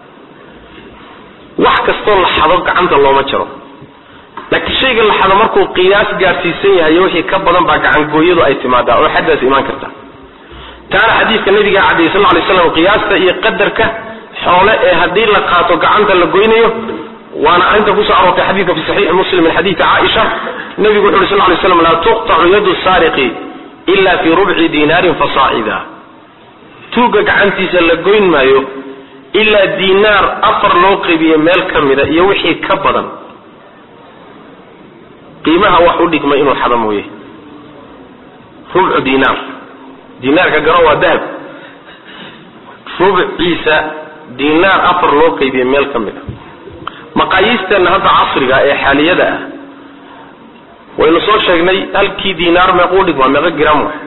wax kastoo la xado gacanta looma jaro laakiin shayga la xado markuu qiyaas gaadhsiisan yahay iyo wixii ka badan baa gacangooyadu ay timaadaa oo xaddaas imaan karta taana xadiidka nabiga cadayy sal lay slam qiyaasta iyo qadarka xoole ee haddii la qaato gacanta la goynayo waana arrinta kusoo aroortay xadiidka fi saxiixi muslim min xadiidi caaisha nabigu wuxu uhi sal lay slam laa tuqtacu yadu saariqi ila fi rubci dinaarin fasaacida tuugga gacantiisa la goyn maayo ilaa dinaar afar loo qaybiye meel ka mida iyo wixii ka badan qiimaha wax u dhigma inuu xado mooye rubcu dinaar dinaarka garo waa dahab rubciisa dinaar afar loo qaybiye meel ka mid a maqaayiisteenna hadda casriga ee xaaliyada ah waynu soo sheegnay halkii dinaar meequu dhigmaa meeqa gram wa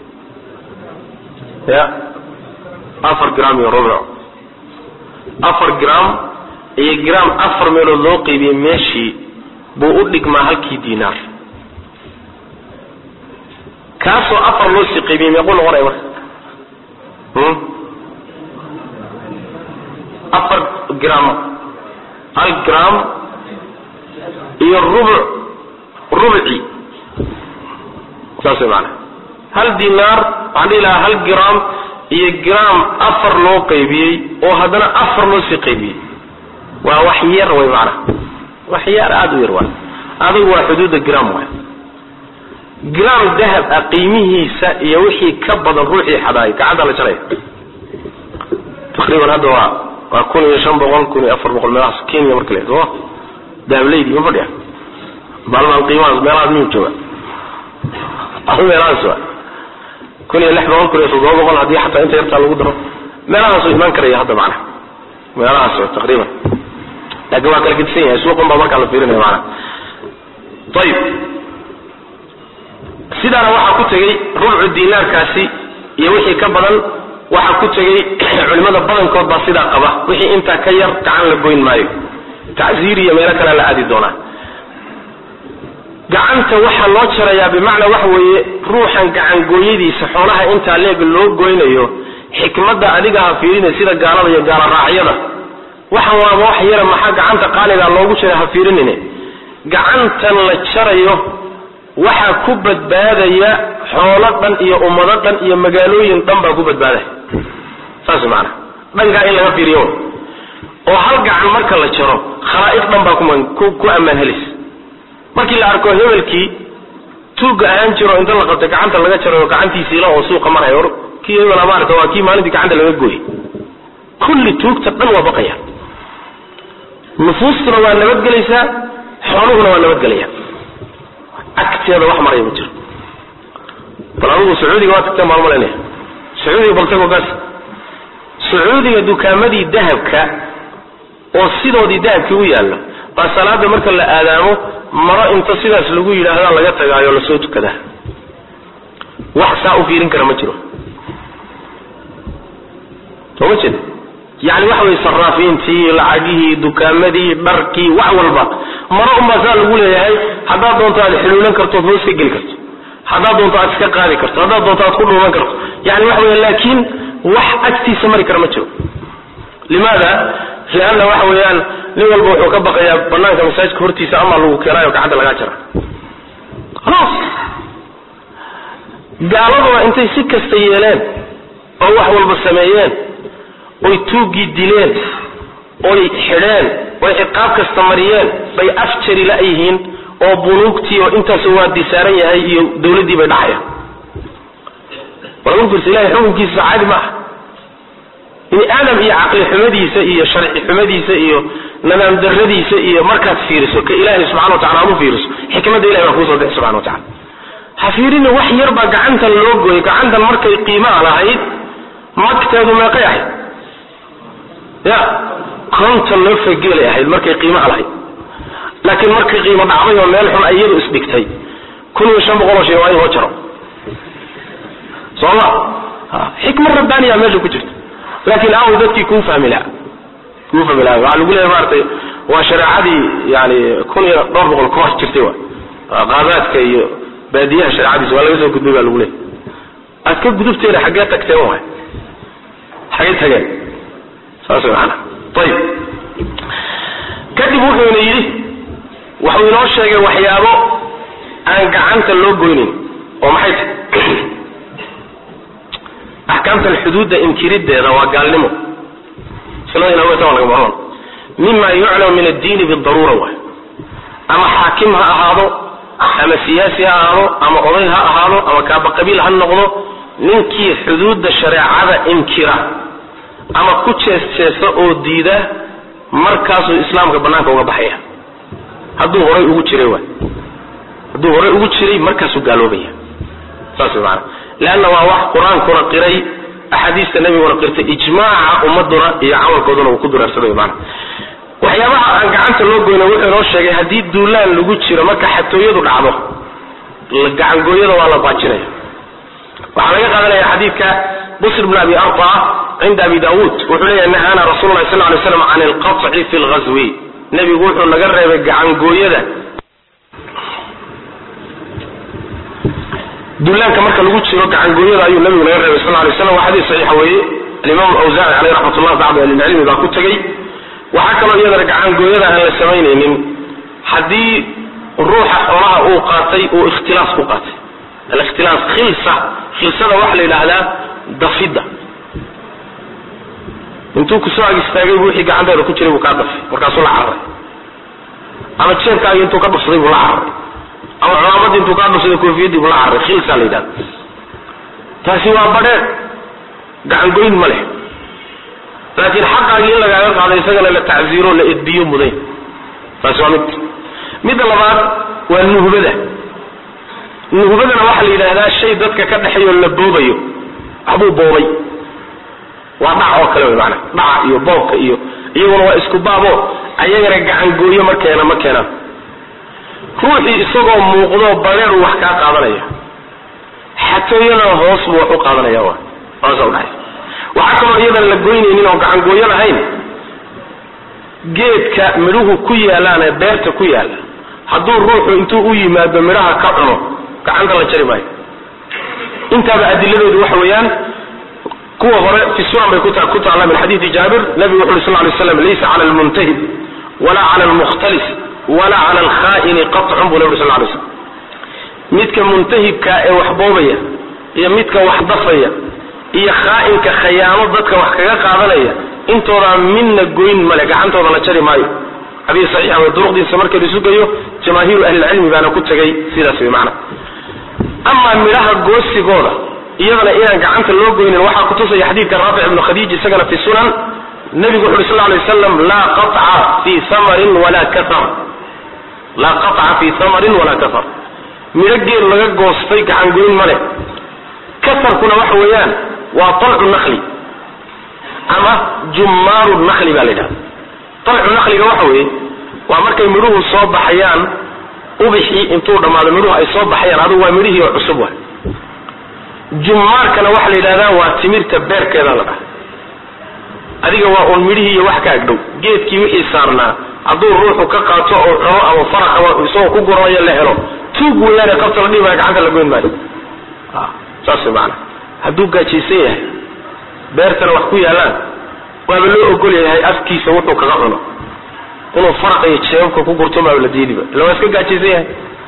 ya afar gram iyo rubc afar gram iyo gram afar meelood loo qaybiyey meeshii buu u dhigmaa halkii dinaar kaasoo afar loo sii qaybiyey meequu noqonaya marka afar gram hal gram iyo rubuc rubci saas way maanaa hal dinaar waxaan dhihi lahaa hal gram iyo gram afar loo qaybiyey oo haddana afar loo sii qaybiyey waa wax yar way maanaa wax yar aada u yar waay adigu waa xuduudda gram waay gram dahab ah qiimihiisa iyo wixii ka badan ruuxii xadaay gacanta la jaraya taqriiban hadda waa waa kun iyo shan boqol kun iyo afar boqol meelahaas kenya marka la soo dahableydi ma fadhiya maalmahan qiimahaas meelahaas miyuu jooga meelahaas waa kun iyo lix boqol kun iyo toddoba boqol haddii xataa inta yartaa lagu daro meelahaasuu imaan karaya hadda macnaha meelahaas waa taqriiban laakiin waa kala gedisan yahay suuqun baa markaa la fiirinaya macnaha ayib sidaana waxaa ku tegey rubcu dinaarkaasi iyo wixii ka badan waxaa ku tegey culimada badankood baa sidaa qaba wixii intaa ka yar gacan la goyn maayo tacsiir iyo meelo kalea la aadi doonaa gacanta waxaa loo jarayaa bimacnaa waxa weeye ruuxan gacangooyadiisa xoolaha intaa leeg loo goynayo xikmadda adiga ha fiirinay sida gaalada iyo gaala raacyada waxan waaba wax yara maxaa gacanta qaaligaa loogu jira ha fiirinine gacantan la jarayo waxaa ku badbaadaya xoolo dhan iyo ummado dhan iyo magaalooyin dhan baa ku badbaadaya saas maanaa dhankaa in laga fiiriyo oo hal gacan marka la jaro khalaa'iq dhan baa ku ku ammaan helaysa markii la arko hebelkii tuugga ahaan jiro inta la qabtay gacanta laga jarayo gacantiisiila oo suuqa maraya or kii hebela maarata waa kii maalintii gacanta laga gooyey kulli tuugta dhan waa baqaya nufuustuna waa nabadgelaysaa xooluhuna waa nabadgelaya agteeda wax maraya ma jiro bal adugu sacuudiga waa tagteen baan malaynaya sacuudiga bal tagoo gaas sacuudiga dukaamadii dahabka oo sidoodii dahabkii u yaallo baa salaada marka la aadaamo maro inta sidaas lagu yidhaahdaa laga tagaayo lasoo tukadaa wax saa u fiirin kara ma jiro soo ma jeed yani waxa weye saraafiintii lacagihii dukaamadii dharkii wax walba maro unbaa saa lagu leeyahay haddaad doonto aad xuluulan karto ood hoos ka geli karto haddaad doonto aad iska qaadi karto haddaad doonto aad ku dhuuman karto yani waxa wey laakiin wax agtiisa mari kara ma jiro limaada lianna waxa weeyaan nin walba wuxuu ka baqayaa banaanka masaajidka hortiisa ama lagu keenaayo gacanta lagaa jara khalaas gaaladuna intay si kasta yeeleen oo wax walba sameeyeen oy tuuggii dileen oy xidheen oy ciqaab kasta mariyeen bay afjari la-yihiin oo bunuugtii oo intaas waadi saaran yahay iyo dawladdii bay dhacayaan walagu fiirsa ilahay xukunkiisa caadi ma aha bini aadam iyo caqli xumadiisa iyo sharci xumadiisa iyo nadaam daradiisa iyo markaad fiiriso ka ilaahay subxana wa tacala aad u fiiriso xikmadda ilahay baa kuusoo bixi subxana wa tacala ha fiirina wax yar baa gacantan loo gooyay gacantan markay qiimaha lahayd magteedu meeqay ahayd ya konton loo fageelay ahayd markay qiimaha lahayd laakiin markay qiimo dhacday oo meel xun iyadu isdhigtay kun iyo shan boqol oo shay waa in loo jaro soo ma xikmad rabbaaniya meesha ku jirta laakiin aaw dadkii kuu fahmi laha kuu fahmi laha waxaa lagu leeyahay maaragtay waa shareecadii yani kun iyo dhowr boqol ka hor jirtay wa qaadaadka iyo baadiyaha shareecadiisa waa laga soo gudbay baa lagu leeyahy aad ka gudubteena xaggee tagteen waay xaggee tageen saas way maanaa ayib kadib wuxuuna yidhi wuxuu inoo sheegay waxyaabo aan gacanta loo goynin oo maxay tahy axkaamtan xuduudda inkirideeda waa gaalnimo sunada ina laga maran mima yuclamu min addiini bidaruura waay ama xaakim ha ahaado ama siyaasi ha ahaado ama oday ha ahaado ama kaaba qabiil ha noqdo ninkii xuduudda shareecada inkira ama ku jees jeesa oo diida markaasuu islaamka banaanka uga baxaya hadduu horay ugu jiray waay hadduu horay ugu jiray markaasuu gaaloobaya saas way maana leanna waa wax qur-aankuna qiray axaadiista nabiguna qirtay ijmaaca ummaduna iyo camalkooduna uu ku dureersaday maana waxyaabaha aan gacanta loo goyna wuxuu inoo sheegay haddii duulaan lagu jiro marka xatooyadu dhacdo gacangooyada waa la baajinaya waxaa laga qaadanaya xadiidka busr bn abi arta cinda abi daawuud wuxuu leeyahy nahaana rasul lahi sal lay slam can alqaطci fi lghazwi nebigu wuxuu naga reebay gacangooyada duulaanka marka lagu jiro gacangooyada ayuu nabigu naga reebay sal lay slam waa xadiis saxiixa weeye alimaam awsaaci caleyh raxmat ullah bacdu ahlilcilmi baa ku tegey waxaa kaloo iyadana gacangooyada aan la samaynaynin haddii ruuxa xoolaha uu qaatay uu ikhtilaas ku qaatay alikhtilaas khilsa khilsada waxaa la yidhaahdaa dafidda intuu kusoo ag istaagay bu wixii gacanteeda ku jiray buu kaa dafay markaasuu la cararay ama jeebkaagii intuu ka dhufsaday buu la cararay ama cumaamadii intuu kaa dhufsaday koofiyadii buu la cararay khilsaa la yidhahda taasi waa badheer gacangoyn ma leh laakiin xaqaagii in lagaaga qaado isagana la tacziiro la edbiyo muday taasi waa mid midda labaad waa nuhbada nuhbadana waxaa la yidhaahdaa shay dadka ka dhexeeyo la boobayo waxbuu boobay waa dhac oo kale wey maana dhaca iyo boobka iyo iyaguna waa isku baabo ayagana gacangooyo ma keena ma keenaan ruuxii isagoo muuqdo bareer wax kaa qaadanaya xatooyadana hoos buu wax u qaadanaya wa saasa udhaxaysa waxaa kaloo iyadana la goynaynin oo gacangooyo lahayn geedka midhuhu ku yaalaan ee beerta ku yaala hadduu ruuxu intuu u yimaado midhaha ka cuno gacanta la jari maayo intaaba adiladeedu waxa weeyaan kuwa hore fi sunan bay ku taalla min xadiidi jaabir nabigu wuxu uri sal lay slam laysa cala almuntahib wala cala almukhtalis wala cala alkhaa'ini qatcun buu nabi uri sal lay slam midka muntahibka ee wax boobaya iyo midka wax dafaya iyo khaa'inka khayaamo dadka wax kaga qaadanaya intoodaa midna goyn male gacantooda la jari maayo xadiis saxiixa way duruqdiisa marka la sugayo jamaahiiru ahlilcilmi baana ku tegay sidaas way macna amaa midhaha goosigooda iyadana inaan gacanta loo goynin waxaa kutusaya xadiidka raafic ibnu khadiij isagana fi sunan nabigu wuxu uhi sal lay waslam laa qaطca fi hamarin walaa kaar laa qaطca fi hamarin walaa kafar midho geel laga goostay gacangoyn male kafarkuna waxa weeyaan waa talcu nakli ama jummaaru nakli baa la yidhahda talcu nakliga waxa weeye waa markay midhuhu soo baxayaan ubixii intuu dhammaado midhuhu ay soo baxayaan adugu waa midhihii oo cusub wa jummaarkana waxa la yidhahdaa waa timirta beerkeeda la dhaha adiga waa uun midhihii iyo wax ka agdhow geedkii wixii saarnaa hadduu ruuxu ka qaato oo cuno ama faraqa isagoo ku guranayo la helo tuug weyaane qabta la dhihi maayo gacanta la goyn maayo saas way macanaa hadduu gaajaysan yahay beertana wax ku yaallaan waaba loo ogol yahay afkiisa wuxuu kaga cuno inuu faraqa iyo jeebabka ku gurto maaba la diidiba illa waa iska gaajaysan yahay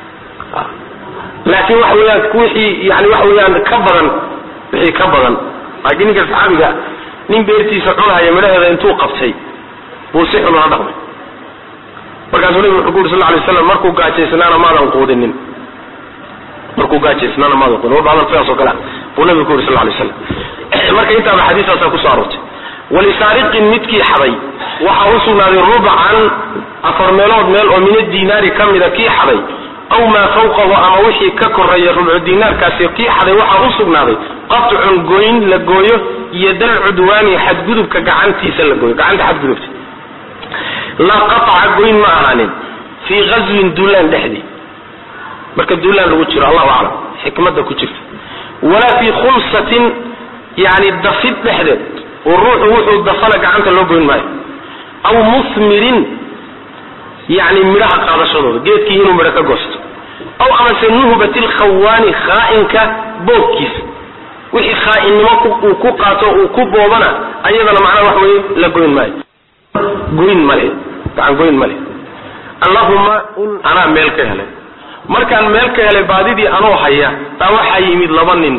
laakiin waxa weeyaan wixii yani waxa weeyaan ka badan wixii ka badan laakiin ninka saxaabiga nin beertiisa cunahaya midhaheeda intuu qabtay buu si xun ula dhaqmay markaasuu nabigu wuxuu ku yuri sal lla alay slam markuu gaajaysnaana maadan quudinin markuu gaajaysnaana maadan quudinin walba hadal sidaas oo kale ah buu nabigu ku yuri sal lla alay slam marka intaaba xadiistaasaa kusoo aroortay walisaariqin midkii xaday waxaa u sugnaaday rubcan afar meelood meel oo min adinaari ka mida kii xaday aw maa fawqahu ama wixii ka koreeya rubcu dinaarkaasi kii xaday waxaa u sugnaaday qatcun gooyn la gooyo iyo dal cudwaani xadgudubka gacantiisa la gooyo gacanta xadgudubta laa qaطca goyn ma ahaanin fii gazwin duulaan dhexdii marka duulaan lagu jiro allahu aclam xikmada ku jirta walaa fii khumsatin yani dafid dhexdeed oo ruuxu wuxuu dafana gacanta loo goyn maayo aw musmirin yani midhaha qaadashadooda geedkii inuu midho ka goosto aw amase nuhbat lkhawaani khaa'inka boobkiisa wixii khaainnimo uu ku qaato uu ku boobana ayadana macnaha wax weye la goyn maayo goyn male gacan goyn male allahuma anaa meel ka helay markaan meel ka helay baadidii anoo haya taa waxaa yimid laba nin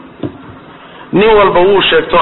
nin walba wuu sheegto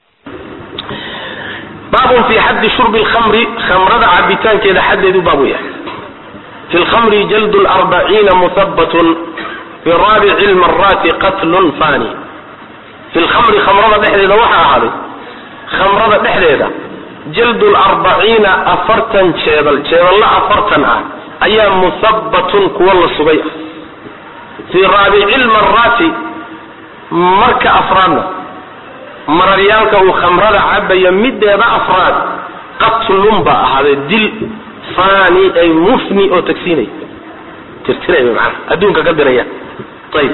baabun fi xaddi shurbi lkhamri khamrada cabitaankeeda xaddeedu baabu yahay fi lkhamri jaldu larbaciina muhabbatun fi raabici lmaraati qatlun fani fi lkhamri khamrada dhexdeeda waxaa ahaaday khamrada dhexdeeda jaldu larbaciina afartan jeebal jeeballa afartan ah ayaa muhabbatun kuwa la sugay ah fii raabici lmaraati marka afraadna mararyaalka uu khamrada cabaya mideeda afraad qatlun baa ahaaday dil fani ay mufni oo tagsiinay tirtiray maana adduunka ka diraya ayib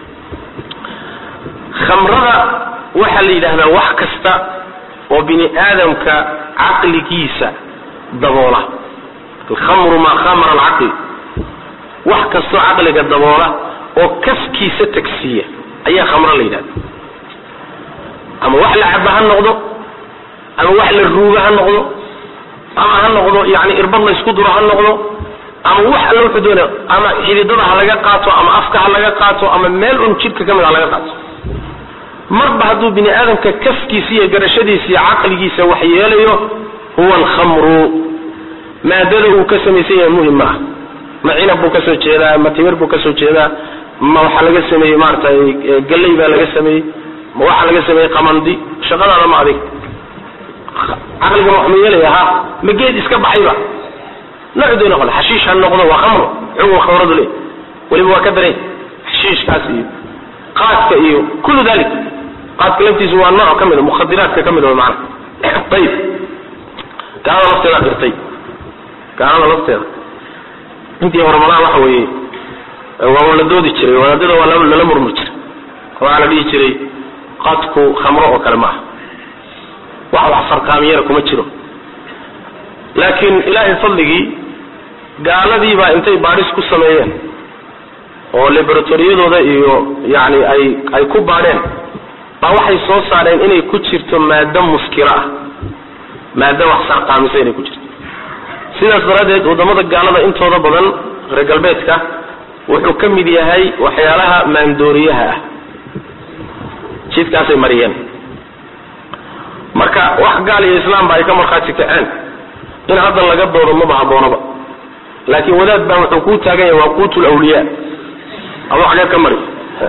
khamrada waxaa la yidhaahdaa wax kasta oo bini aadamka caqligiisa daboola alkhamru maa khamara alcaqli wax kastoo caqliga daboola oo kaskiisa tagsiiya ayaa khamro la yidhahda ama wax la caba ha noqdo ama wax la ruuga ha noqdo ama ha noqdo yani irbad la isku duro ha noqdo ama wax alla wuxuu doonaya ama xididada ha laga qaato ama afka ha laga qaato ama meel un jidhka ka mid ha laga qaato marba hadduu bini aadamka kaskiisa iyo garashadiisa iyo caqligiisa wax yeelayo huwa alkhamru maadada uu ka samaysan yahay muhim ma ah ma cinab buu kasoo jeedaa ma timir buu kasoo jeedaa ma waxaa laga sameeyey maaratay galley baa laga sameeyey ma waxaa laga sameeyey qamandi shaqadaada ma adig caqliga wax ma yeelaya ha ma geed iska baxayba nooc doona qole xashiish ha noqdo waa khamro xugun khamradu le weliba waa ka daray xashiishkaas iyo qaadka iyo kullu dalik qaadka laftiisu waa nooc ka mid a mukhadiraadka ka mid a macana ayib gaalada lafteeda qirtay gaalada lafteeda intii hore malaha waxa weeye waa la doodi jiray wadaadada waa lala murmur jiray waxaa la dhihi jiray qaadku khamro oo kale maaha wax wax sarkaamiyana kuma jiro laakiin ilaahay fadligii gaaladii baa intay baadhis ku sameeyeen oo laboratoriyadooda iyo yani ay ay ku baadheen baa waxay soo saareen inay ku jirto maado muskiro ah maado wax sarqaamisa inay ku jirto sidaas daraaddeed waddamada gaalada intooda badan reer galbeedka wuxuu ka mid yahay waxyaalaha maandooriyaha ah jidkaasay mariyeen marka wax gaal iyo islaamba ay ka markhaati kaceen in hadda laga doodo maba haboonaba laakiin wadaad baa wuxuu kuu taagan yahay waa quutul awliyaa adoo xagee ka mari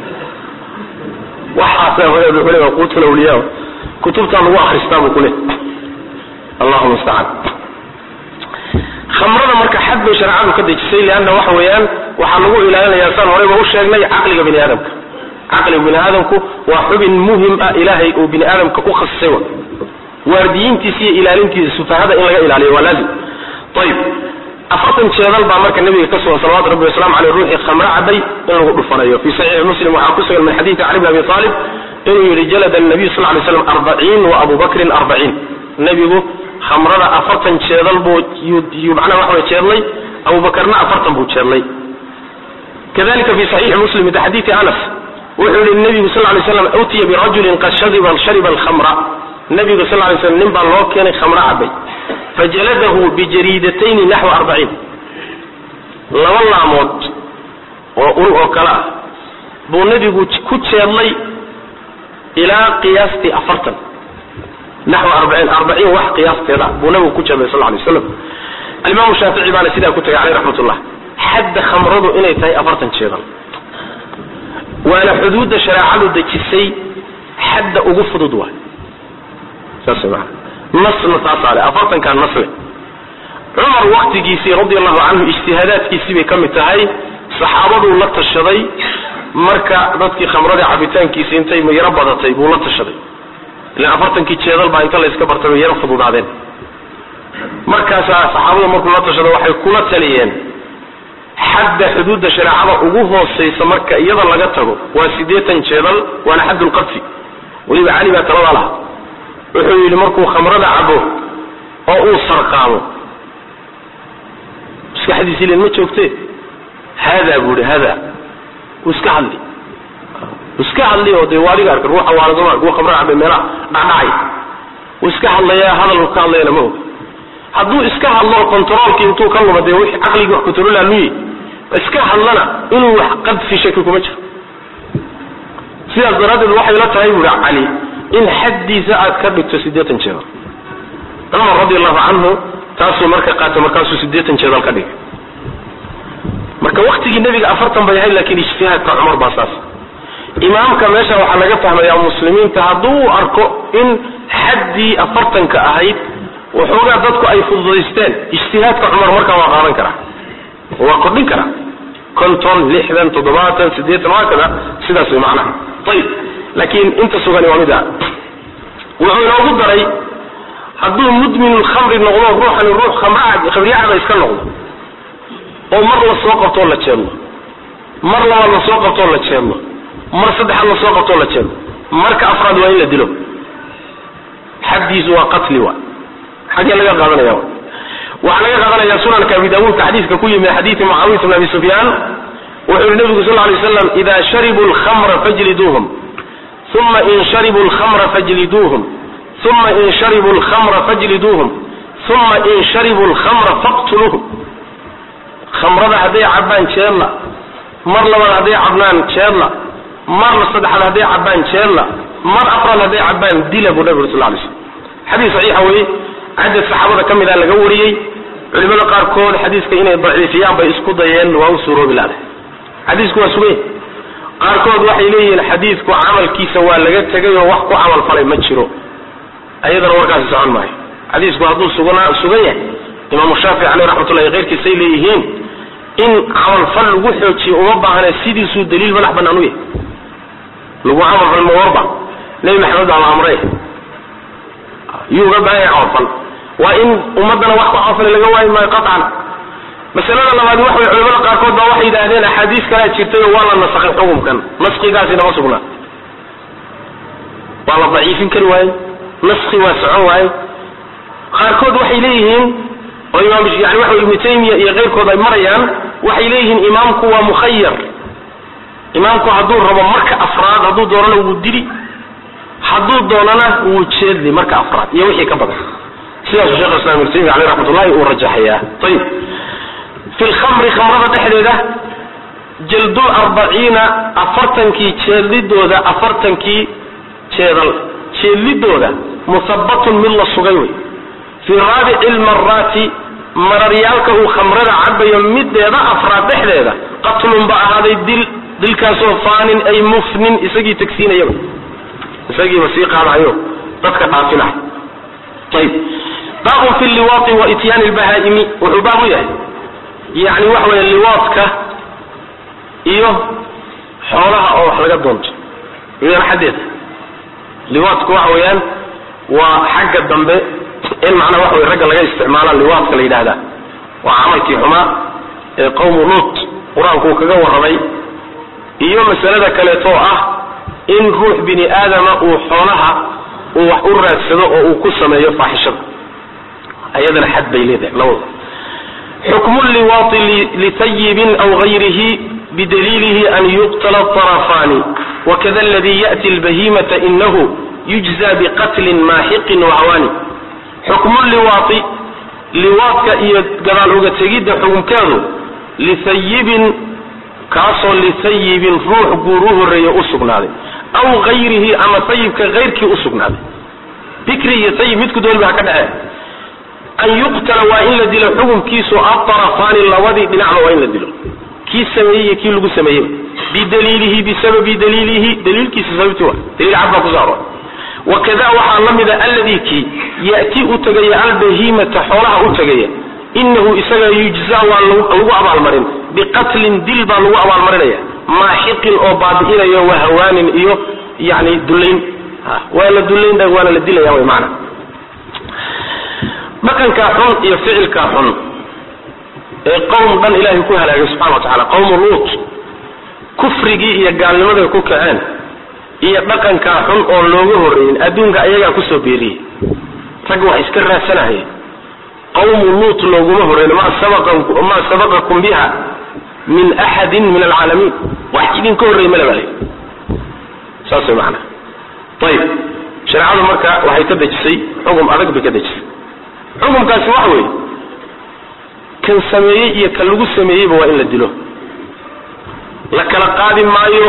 waxaasa wadaad wuxuu le waa quutul awliyaa kutubtaa lagu akristaa buu ku le allahu mustacaan khamrada marka xad bay shareecadu ka dejisay leanna waxa weeyaan waxaa lagu ilaalinayaa saan horeyba u sheegnay caqliga bini aadamka caqliga bini aadamku waa xubin muhim ah ilaahay uu bini aadamka ku khasisay wa waardiyiintiisa iyo ilaalintiisa sufahada in laga ilaaliyo waa laazim ayib afartan jeedal baa marka nabiga ka sugan salawatu rabbi waslamu aleyh ruuxii khamro cabay in lagu dhufanayo fi saxiixi muslim waxaa ku sugan min xadiidi cali bn abi aalib inuu yihi jalada nabiyu sal lay slam arbaciin wa abu bakrin arbaciin nebigu khamrada afartan jeedal buu yuu macnaha waxa way jeedlay abubakarna afartan buu jeedlay kadalika fi saxiixi muslim min xadiidi anas wuxuu yihi nebigu sal lay slam utiya birajulin qad shariba shariba alkhamra nabigu sal lay slam nin baa loo keenay khamro cabay fajaladahu bijariidatayni naxwa arbaciin laba laamood oo ul oo kale ah buu nebigu ku jeedlay ilaa qiyaastii afartan naxwa arbaciin arbaciin wax qiyaasteeda buu nabigu ku jeedlay sal lay waslam alimaamu shaafici baana sidaa ku tagay caleyh raxmat ullah xadda khamradu inay tahay afartan jeedal waana xuduudda shareecadu dejisay xadda ugu fudud waay saas maa nasna taasaale afartankaa nasle cumar waktigiisii radi allahu canhu ijtihaadaadkiisii bay ka mid tahay saxaabaduu la tashaday marka dadkii khamradii cabitaankiisi intay yaro badatay buu la tashaday ilan afartankii jeedal baa inta layska bartay bay yaro fududaadeen markaasaa saxaabadu markuu la tashada waxay kula taliyeen xadda xuduudda shareecada ugu hoosaysa marka iyada laga tago waa siddeetan jeedal waana xaddulqadfi weliba cali baa taladaa laha wuxuu yidhi markuu khamrada cabo oo uu sarqaamo maskaxdiisi len ma joogte haadaa buu ihi haadaa wuu iska hadli wuu iska hadli oo dee waadiga arka ruuxa waanasoma kuwa khamrada cabay meelaha dhacdhacay wuu iska hadlayaa hadalku ka hadlayana ma og hadduu iska hadlo controolkii intuu ka luma dee wixii caqligii wax controlaa luyi iska hadlana inuu wax qadfi shaki kuma jiro sidaas daraaddeed waxay la tahay buuhi cali in xaddiisa aad ka dhigto siddeetan jeedal cumar radi allahu canhu taasuu marka qaatay markaasuu siddeetan jeedal ka dhigay marka waktigii nebiga afartan bay ahayd laakiin ijtihaadka cumar baa saas imaamka meesha waxaa laga fahmayaa muslimiinta hadduu arko in xaddii afartanka ahayd waxoogaa dadku ay fududaysteen ijtihaadka cumar markaa waa qaadan karaa waa kordhin karaa konton lixdan toddobaatan siddeetan waa kada sidaas way macnaha ayib laakiin inta sugani waa mid a wuxuu inoogu daray hadduu mudminulkhamri noqdo ruuxani ruux khamriyacada iska noqdo oo mar la soo qabtoo la jeedlo mar labaad la soo qabtoo la jeedlo mar saddexaad la soo qabtoo la jeedlo marka afraad waa in la dilo xaddiisu waa qatli wa xaggee laga qaadanaya waxaa laga qaadanaya sunanka abi daawuudka xadiiska ku yimi xadiidi mucaawiyata bn abi sufyaan wuxuu yihi nabigu sal lay slam ida sharibuu lkhamra fajliduuhum uma in sharibuu lkhamra fajliduuhum uma in sharibuu lkhamra fajliduuhum uma in sharibuu lkhamra faqtuluuhum khamrada hadday cabbaan jeedla mar labaad hadday cabnaan jeedla mar saddexaad hadday cabbaan jeedla mar afraad hadday cabbaan dila buu nabigu sal lay slam xadiis saxiixa weye cadad saxaabada ka mid a laga wariyey culimada qaarkood xadiiska inay daciifiyaan bay isku dayeen waa u suuroobi laada xadiisku waa sugay qaarkood waxay leeyihiin xadiidku camalkiisa waa laga tegay oo wax ku camal falay ma jiro ayadana warkaasi socon maayo xadiisku hadduu sugna sugan yahay imaamu shaafici caleyh raxmatullahi keyrkiisay leeyihiin in camalfal lagu xoojiyo uma baahane sidiisuu daliil madax banaan u yahay lagu camalfal ma warba nebi maxamed baa la amray yuu uga baahan yahay camalfal waa in ummaddana wax ku camalfalay laga waayi maayo qaطcan masalada labaad waxa way culamada qaarkood baa waxay yidhaahdeen axaadiis kalaa jirtay oo waa la nasakhay xukumkan naskigaasina ma sugna waa la daciifin kari waaye naski waa socon waaye qaarkood waxay leeyihiin oo imaam yani waxa ibnu taymiya iyo keyrkood ay marayaan waxay leeyihiin imaamku waa mukhayar imaamku hadduu rabo marka afraad hadduu doonana wuu dili hadduu doonana wuu jeedli marka afraad iyo wixii ka badan sidaasuu shekh islam ibnu taymiya caleyh raxmatullahi uu rajaxayaa ayib fi lkhamri khamrada dhexdeeda jaldul arbaciina afartankii jeedlidooda afartankii jeedal jeedlidooda muhabatun mid la sugay wey fi fii raabici lmaraati mararyaalka uu khamrada cabayo mideeda afraad dhexdeeda qatlun ba ahaaday dil dilkaasoo faanin ay mufnin isagii tagsiinayaba isagiiba sii qaadayo dadka dhaafinay ayb baabun fi liwaai wa ityaani lbahaa'imi wuxuu baab u yahay yani waxa weeye liwaadka iyo xoolaha oo wax laga doonto iyadana xaddeeda liwaadku waxa weeyaan waa xagga dambe in macnaha waxa weye ragga laga isticmaala liwaadka la yidhahdaa waa camalkii xumaa ee qowmu luut qur-aanku uu kaga warramay iyo masalada kaleetoo ah in ruux bini aadama uu xoolaha uu wax u raadsado oo uu ku sameeyo faaxishada ayadana xad bay leedahay labada xukmu liwaati litayibin aw gayrihi bidaliilihi an yuqtala طarafaani wakada aladi ya'ti lbahimata inahu yujza biqatlin maaxiqin wahawaani xukmu liwaati liwaadka iyo gadaal uga tegidda xukunkeedu litayibin kaasoo litayibin ruux guur u horreeya u sugnaaday aw gayrihi ama tayibka kayrkii u sugnaaday bikri iyo tayib midku dooniba ha ka dhexee an yuqtala waa in la dilo xukunkiisu aarafaani labadii dhinacba waa in la dilo kii sameeyey iyo kii lagu sameeyeyba bidaliilihi bisababi daliilihi daliilkiisa sababti wa daliil cad baa kuso arooray wakada waxaa la mida alladii kii ya'ti u tegaya albahimata xoolaha u tegaya inahu isaga yujza waa lagu abaalmarin biqatlin dil baa lagu abaalmarinaya maaxiqin oo baabi'inayo wahawaanin iyo yani dullayn waa la dullayn waana la dilaya wy maana dhaqankaa xun iyo ficilkaa xun ee qowm dhan ilaahay ku halaagay subxana wa tacala qowmu luut kufrigii iyo gaalnimaday ku kaceen iyo dhaqankaa xun oo looga horreeyin adduunka ayagaa kusoo beeriyey rag wax iska raadsanahaya qawmu luut looguma horreyn maa sabaqakum biha min axadin min alcaalamiin wax idinka horreey male baa saas way maanaa ayib shareecadu marka waxay ka dejisay xugum adag bay ka dejisay xukumkaasi waxa weeye kan sameeyey iyo kan lagu sameeyeyba waa in la dilo la kala qaadi maayo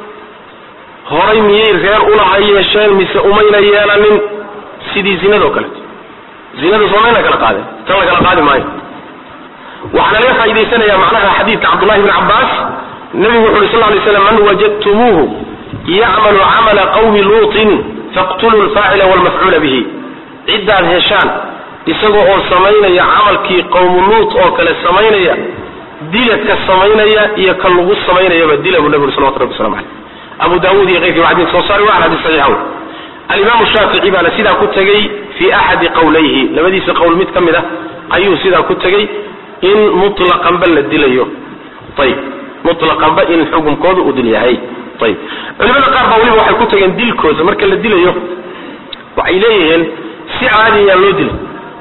horay miyay reer ulaha yeesheen mise umayna yeelanin sidii zinado kaleeto zinada soomayna kala qaadeen tan la kala qaadi maayo waxaana laga faa'idaysanayaa macnaha xadiidka cabdullahi bni cabbaas nebigu wuxu uhi sal ly slam man wajadtumuuhu yacmalu camala qawmi luutin faqtuluu lfaacila walmafcuula bihi ciddaad heshaan isagoo oo samaynaya camalkii qowmu luut oo kale samaynaya dila ka samaynaya iyo ka lagu samaynayaba dila buu nebigu salawatu rabbi waslamu caleyh abu daawuud iyo keyrkii waa xadis soo saari waa xadis saxiixa wey alimaamu shaafici baana sidaa ku tegey fii axadi qowlayhi labadiisa qowl mid ka mid ah ayuu sidaa ku tegey in mutlaqanba la dilayo ayib mutlaqanba in xukunkooda uu dil yahay ayib culimada qaar baa weliba waxay ku tageen dilkooda marka la dilayo waxay leeyihiin si caadiyaa loo dilay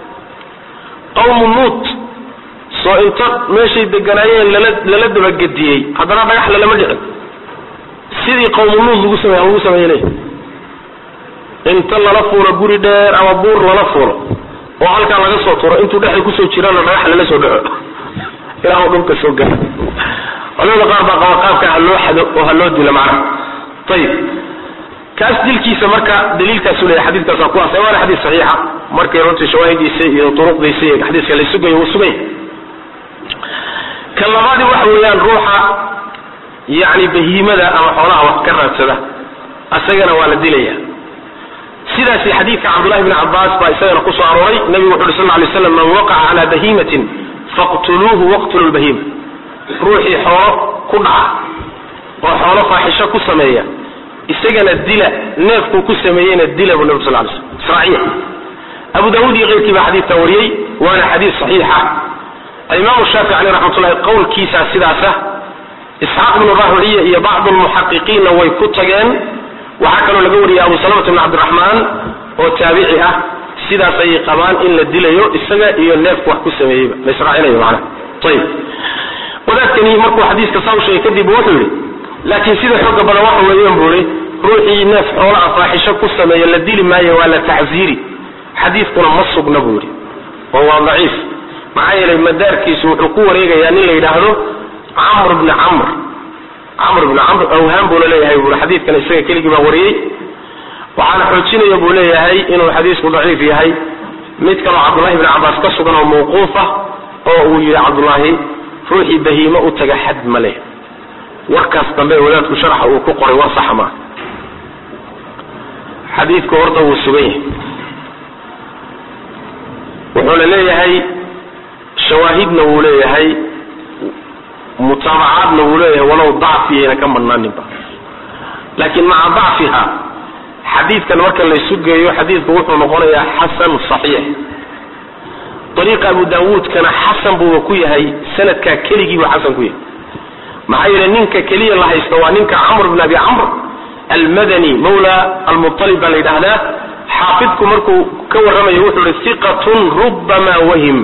qawmu nuut soo inta meeshay deganaayeen lala lala dabagediyey haddana dhagax lalama dhicin sidii qawmu nuut lagu samey lagu sameeyey inta lala fuulo guri dheer ama buur lala fuulo oo halkaa laga soo turo intuu dhexda kusoo jirana dhagax lala soo dhaco ilaa dhulka soo gara culimada qaar baa qaba qaabka ha loo xado oo ha loo dilo macnaha ayib kaas dilkiisa marka daliilkaasu leeyahay xadiidkaasa ku asay waana xadiis saxiixa markay runtii shawaahidiisa iyo turuqdiisa iyo xadiiska la sugayo uu sugay kan labaadi waxa weeyaan ruuxa yacni bahiimada ama xoolaha wax ka raadsada asagana waa la dilaya sidaasi xadiidka cabdullahi bni cabbaas baa isagana ku soo arooray nebigu wuxu uhi sal lla lay slam man waqaca calaa bahiimatin faqtuluuhu waqtulu lbahiima ruuxii xoolo ku dhaca oo xoolo faaxisho ku sameeya isagana dila neefkuu ku sameeyeyna dila buu nabig sal lay slm israaciya abu daawuud iyo keyrkii baa xadiidka wariyey waana xadiis saxiixa alimaamu shaafici caleyh raxmatullahi qowlkiisaa sidaasa isxaaq bnu rahuciya iyo bacdu lmuxaqiqiinna way ku tageen waxaa kaloo laga wariyay abu salamata bn cabdiraxmaan oo taabici ah sidaas ayay qabaan in la dilayo isaga iyo neefku wax ku sameeyeyba la israacinayo macnaha ayib wadaadkani markuu xadiiska saa u sheegay kadib wuxuu yidhi laakiin sida xooga badan waxa weeyaan buu ihi ruuxii neef xoolaa faaxisho ku sameeya la dili maayo waa la tacziiri xadiiskuna ma sugna buu yidhi oo waa daciif maxaa yeelay madaarkiisu wuxuu ku wareegayaa nin la yidhaahdo camr bni camr camr bni camr awhaan buuna leeyahay buui xadiidkan isaga keligii baa wariyey waxaana xoojinaya buu leeyahay inuu xadiisku daciif yahay mid kaloo cabdullahi bni cabaas ka sugan oo mawquuf ah oo uu yidhi cabdullaahi ruuxii bahiimo u taga xad ma leh warkaas dambe wadaadku sharaxa uu ku qoray war saxa maa xadiidku horta wuu sugan yahay wuxuuna leeyahay shawaahidna wuu leeyahay mutaabacaadna wuu leeyahay walow dacfiyayna ka madnaaninba laakiin maca dacfiha xadiidkan marka laysu geeyo xadiidku wuxuu noqonayaa xasan saxiix ariiqa abu daawuudkana xasan buuba ku yahay sanadkaa keligiibuu xasan ku yahay maxaa yeele ninka keliya la haysto waa ninka camr bn abi camr almadani mawla almualib baa la yidhaahdaa xaafidku markuu ka warramayo wuxuu ihi iqatun rubbama wahim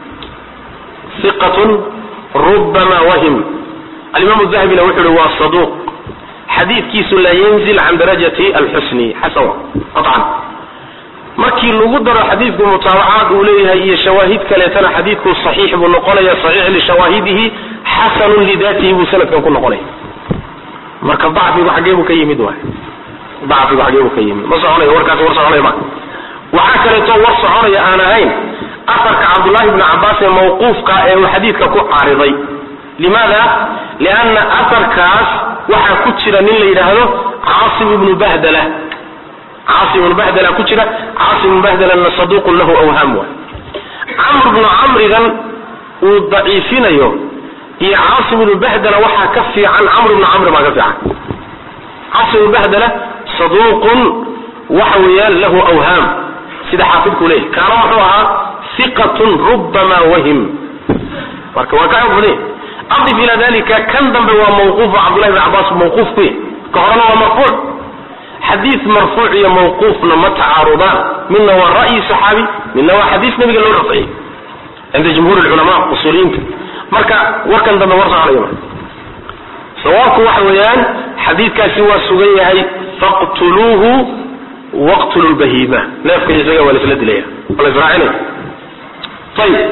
iqatun rubbama wahim alimaam dahbina wuxuu ihi waa saduuq xadiidkiisu laa yanzil can darajati alxusni xasan qacan markii lagu daro xadiidku mutaabacaad uu leeyahay iyo shawaahid kaleetana xadiidku saxiix buu noqonaya saxiix lishawaahidihi xasanun lidaatihi buu sanadkan ku noqonaya marka dacfigu xaggee buu ka yimid waay dacfigu xaggee buu ka yimid ma soconayo warkaasi war soconaya ma waxaa kaleeto war soconaya aan ahayn afarka cabdullahi bni cabaas ee mawquufka ee uu xadiidka ku caariday limaada lianna afarkaas waxaa ku jira nin la yidhaahdo caasim ibnu bahdala caasim ibnu bahdala ku jira caasim ibnu bahdalana saduuqun lahu awhaam waay camr bnu camrigan uu daciifinayo iyo caasim ibnu bahdala waxaa ka fiican camr ibnu camri baa ka fiican caasim ibnu bahdala saduuqun waxa weeyaan lahu awhaam sida xaafidku leeyahy kaana wuxuu ahaa iqatun rubbama wahim marka waa ka xoog badan adif ila dalika kan dambe waa mawquuf cabdullahi bn cabaas mawquuf ku yahy ka horena waa marfuuc xadiid marfuuc iyo mawquufna ma tacaarudaan midna waa ra'yi saxaabi midna waa xadiis nabiga loo rafciyey cinda jumhuur lculamaa usuuliyiinta marka warkan dambe war soconaya ma sawaabku waxa weeyaan xadiidkaasi waa sugan yahay faqtuluuhu waqtulu lbahiima neefka isaga waa laisla dilaya waa la israacinaya ayib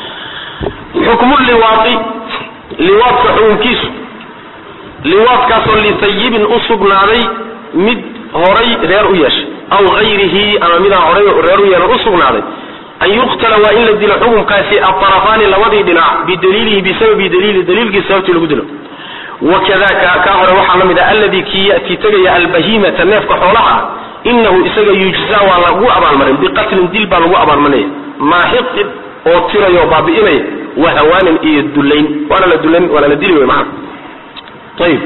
xukmu liwaai liwaadka xukunkiisu liwaadkaasoo litayibin u sugnaaday mid horay reer u yeeshay aw hayrihi ama midaan horay reer u yeelan u sugnaaday an yuqtala waa in la dilo xukunkaasi aarafaani labadii dhinac bidaliilihi bisababi daliili daliilkii sababtii lagu dilo wakadaka kaa hore waxaa la mid ah alladii kii yati tegaya albahimata neefka xoolaha inahu isaga yujza waa lagu abaalmarin biqatlin dil baa lagu abaalmarinaya maaxiqin oo tirayo baabi'inaya wahawaanin iyo dulayn waana la dulayn waana la dili wey maana ayib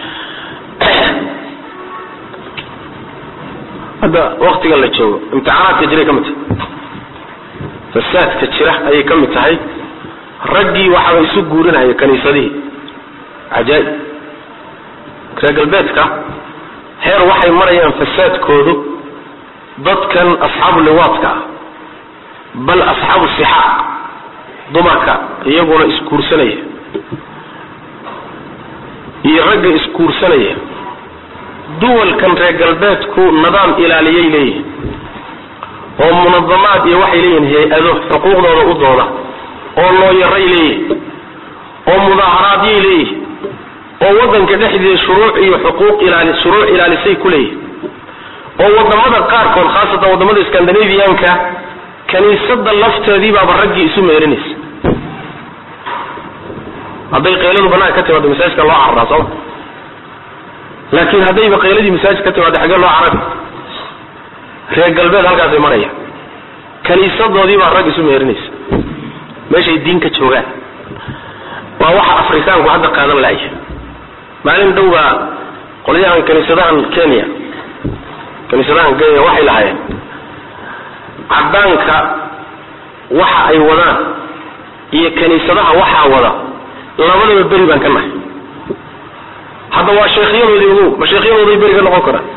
hadda waktiga la joogo imtixaanaadka jiray ka mid tahay fasaadka jira ayay ka mid tahay raggii waxaaba isu guurinaya kaniisadihii cajaaib reer galbeedka heer waxay marayaan fasaadkoodu dadkan asxaabu liwaadka ah bal asxaabu sixaaq dumarka iyaguna isguursanaya iyo ragga isguursanaya duwalkan reer galbeedku nidaam ilaaliyay leeyihin oo munadamaad iyo waxay leeyihin hay-ado xuquuqdooda u dooda oo looyaray leeyihin oo mudaaharaadiyay leeyihin oo waddanka dhexdiisa shuruuc iyo xuquuq ilaali shuruuc ilaalisay ku leeyihin oo wadamada qaarkood khaasatan wadamada scandinavianka kaniisada lafteedii baaba raggii isu meerinaysa hadday qayladu banaanka ka timaado masaajidka loo cararaa sooma laakiin haddayba qayladii masaajid ka timaado xaggee loo carari reer galbeed halkaasay maraya kaniisadoodii baa rag isu meerinaysa meeshay diin ka joogaan waa waxa afrikaanku hadda qaadan laaya maalin dhow baa qolyahan kaniisadahan kenya kaniisadahan kenya waxay lahaayeen cadaanka waxa ay wadaan iyo kaniisadaha waxaa wada labadaba beri baan ka nahay hadda waa sheekhyadoodii ugu ma sheekhyadooday beri ka noqon karaan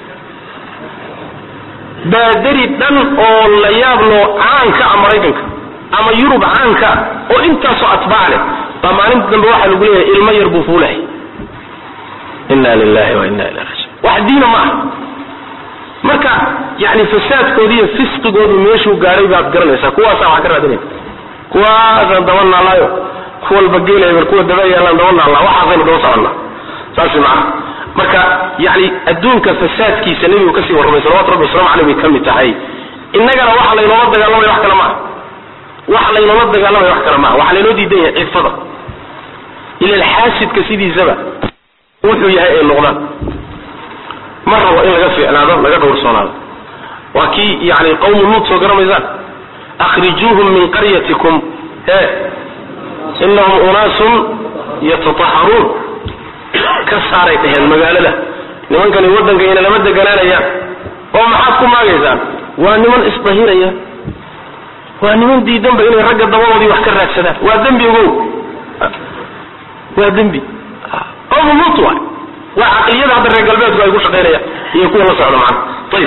baaderi dhan oo la yaablo caanka a maraykanka ama yurub caanka oo intaasoo atbaac leh baa maalinta dambe waxaa lagu leeyahay ilmo yar buu fuulahay inna lilahi wa inna ilahi rajiun wax diina ma aha marka yani fasaadkooda iyo fisqigoodu meeshuu gaadhay baad garanaysaa kuwaasaa waxaa ka raadinaya kuwaasaan daba naalayo kuwalba geelay kuwa daba yaalaan daba naalla waxaasaynu daba soconnaa saas macana marka yani adduunka fasaadkiisa nebigu kasii warramay salawatu rabbi waslamu caleyh bay ka mid tahay innagana waxa laynoola dagaalamaya wax kale maaha waxa laynoola dagaalamaya wax kale maaha waxaa laynoo diidan yahay cifada ila xaasidka sidiisaba wuxuu yahay ay noqdaan ma rabo in laga fiicnaado laga dhowrsoonaado waa kii yani qawmu luut soo garamaysaan akhrijuuhum min qaryatikum e inahum unaasun yatataharuun ka saaray dhaheen magaalada nimankani waddankayna lama deganaanayaan oo maxaad ku maagaysaan waa niman isdahiraya waa niman diidanba inay ragga dabadoodii wax ka raadsadaan waa dembi ogow waa dembi qawmu luut waay waa caqliyada hadda reer galbeedku ay ku shaqaynayaan iyo kuwa la socda macana ayib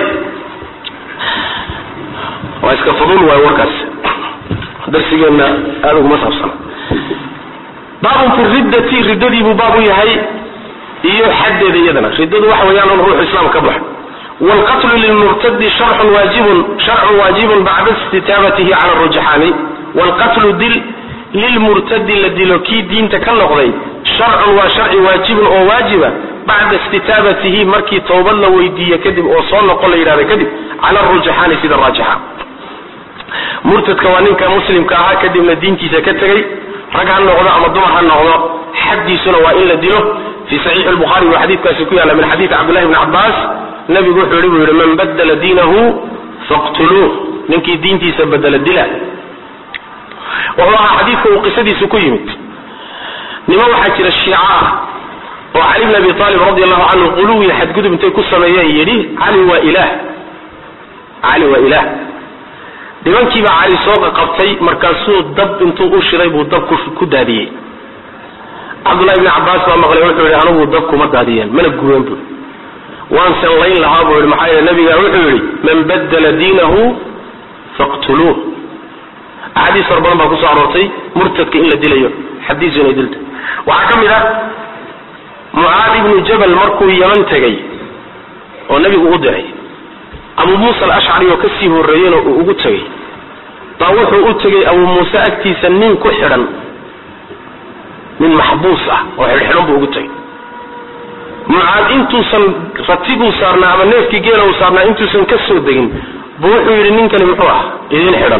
waa iska fudul waay warkaas darsigeenna aada uguma saabsana baabun fi riddati riddadiibuu baab u yahay iyo xaddeeda iyadana riddadu waxa weeyaan un ruuxu islaam ka baxo waalqatlu lilmurtadi sharcun waajibun sharcun waajibun bacda istitaabatihi cala arujxaani waalqatlu dil lilmurtadi la dilo kii diinta ka noqday sharcun waa sharci waajibun oo waajiba bacda istitaabatihi markii towbad la weydiiye kadib oo soo noqon la yidhahda kadib cala arujxaani sida raajixa murtadka waa ninka muslimka ahaa kadibna diintiisa ka tegey rag ha noqdo ama dumar ha noqdo xaddiisuna waa in la dilo fii saxiixi lbukhari buu xadiidkaasi ku yaalla min xadiidi cabdillahi bni cabbaas nabigu wuxuu yihi buu yihi man badala diinahu faqtuluuh ninkii diintiisa badela dila wuxuu ahaa xadiidka uu qisadiisu ku yimid nima waxaa jira shiica ah oo cali bn abi aalib radi allahu canhu quluwiya xadgudub intay ku sameeyeen yidhi cali waa ilaah cali waa ilaah nimankiibaa cali soo qaqabtay markaasuu dab intuu u shiday buu dab ku daadiyey cabdullahi bni cabbaas baa maqlay wuxuu yihi anigu dab kuma daadiyeen mana gubeen bu waan sallayn lahaa buu yihi maxaa yeele nabiga wuxuu yidhi man badala diinahu faqtuluuh axaadiis fara badan baa kusoo aroortay murtadka in la dilayo xadiisu inay dilta waxaa ka mid ah mucaad ibnu jabal markuu yaman tegey oo nabigu u diray abu muusa alashcari oo kasii horreeyena uu ugu tegey baa wuxuu u tegey abu muuse agtiisa nin ku xidhan nin maxbuus ah oo xidhxidhan buu ugu tegey mucaad intuusan ratiguu saarnaa ama neefkii geela uu saarnaa intuusan ka soo degin buu wuxuu yidhi ninkani muxuu ah idin xidhan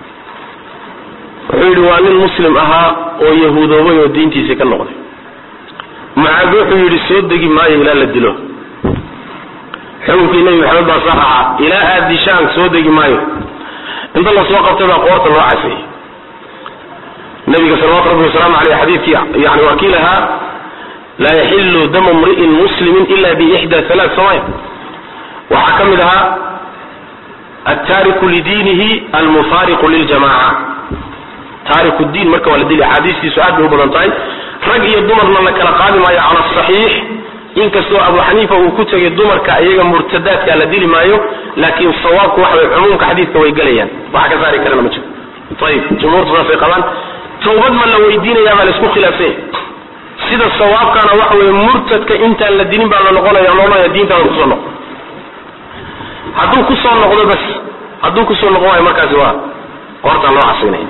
wuxuu yidhi waa nin muslim ahaa oo yahuudoobay oo diintiisii ka noqday mucaad wuxuu yidhi soo degi maayo ilaa la dilo xukunkii nebi maxamed baa saa ahaa ilaa aad dishaan soo degi maayo inta la soo qabtay baa qoorta loo casayey nabiga salawatu rabbi wasalaamu aleyh xadiidkii yani waa kii lahaa laa yaxilu damu mri'in muslimin ila biixda alaa samaya waxaa ka mid ahaa altaariku lidiinihi almufaariqu liljamaca taariku diin marka waa la dili axaadiistiisu aad bay u badan tahay rag iyo dumarna la kala qaadi maayo cala asaxiix inkastoo abu xaniifa uu ku tegay dumarka iyaga murtadaadka la dili maayo laakiin sawaabku waxa way cumuumka xadiidka way gelayaan waxa ka saari karana ma jiro ayib jumhuurtu saasay qabaan tawbad ma la weydiinaya baa laisku khilaafsanya sida sawaabkana waxa weye murtadka intaan la dilin baa la noqonaya loodhanaya diintaada kusoo noqo hadduu kusoo noqdo bas hadduu kusoo noqon waayo markaasi waa qoortaa loo casinaya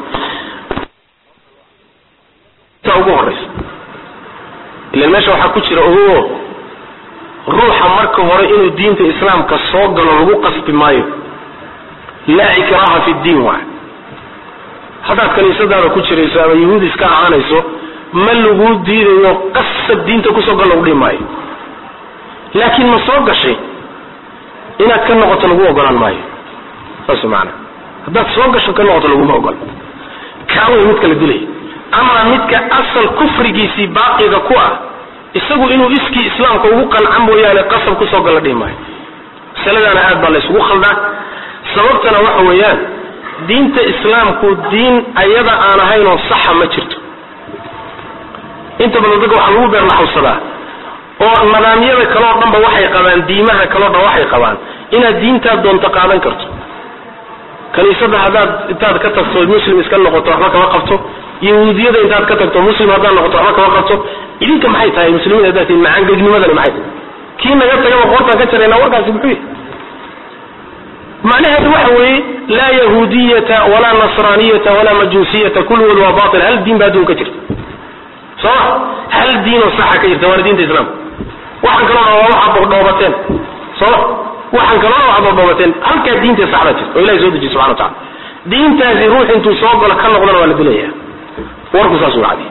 ta ugu horeysa ilan meesha waxaa ku jira ogo ruuxa marka hore inuu diinta islaamka soo galo lagu qasbi maayo laa ikraha fi ddiin waay haddaad kaniisadaada ku jirayso ama yahuud iska ahaanayso ma laguu diidayo qasab diinta kusoo gal lagu dhihi maayo laakiin ma soo gashay inaad ka noqoto lagu ogolaan maayo saas maana haddaad soo gasho ka noqoto laguma ogol kaa way midka la dilaya ama midka asal kufrigiisii baaqiga ku ah isagu inuu iskii islaamka ugu qanca mooyaane qasab kusoo galla dhihi maayo masaladaana aad baa la isugu khaldaa sababtana waxa weeyaan diinta islaamku diin ayada aan ahaynoo saxa ma jirto inta badan dadka waxaa lagu beerlaxawsadaa oo nidaamyada kaleo dhanba waxay qabaan diimaha kaleo dhan waxay qabaan inaad diintaad doonto qaadan karto kaniisada haddaad intaad ka tagto muslim iska noqoto waxba kama qabto yahuudiyada intaad ka tagto muslim haddaad noqoto waxba kama qabto idinka maxay tahay muslimiin haddaad tihin macaangegnimadani maxay tahay kii naga tagaba qoortaan ka jarayna warkaasi muxuu yahay macnaheedu waxa weeye laa yahuudiyata walaa nasraaniyata walaa majuusiyata kulligood waa batil hal diin ba adduunka jirta sooma hal diinoo saxa ka jirta waana diinta islaamka waxaan kaloo dhan waa waxaad dhoobateen sooma waxaan kaloo waxaad dhoodhoobateen halkaa diinta saxda jirta oo ilahay soo dejiye subxana wa tacala diintaasi ruux intuu soo galo ka noqdana waa la dilaya warku saas u cadi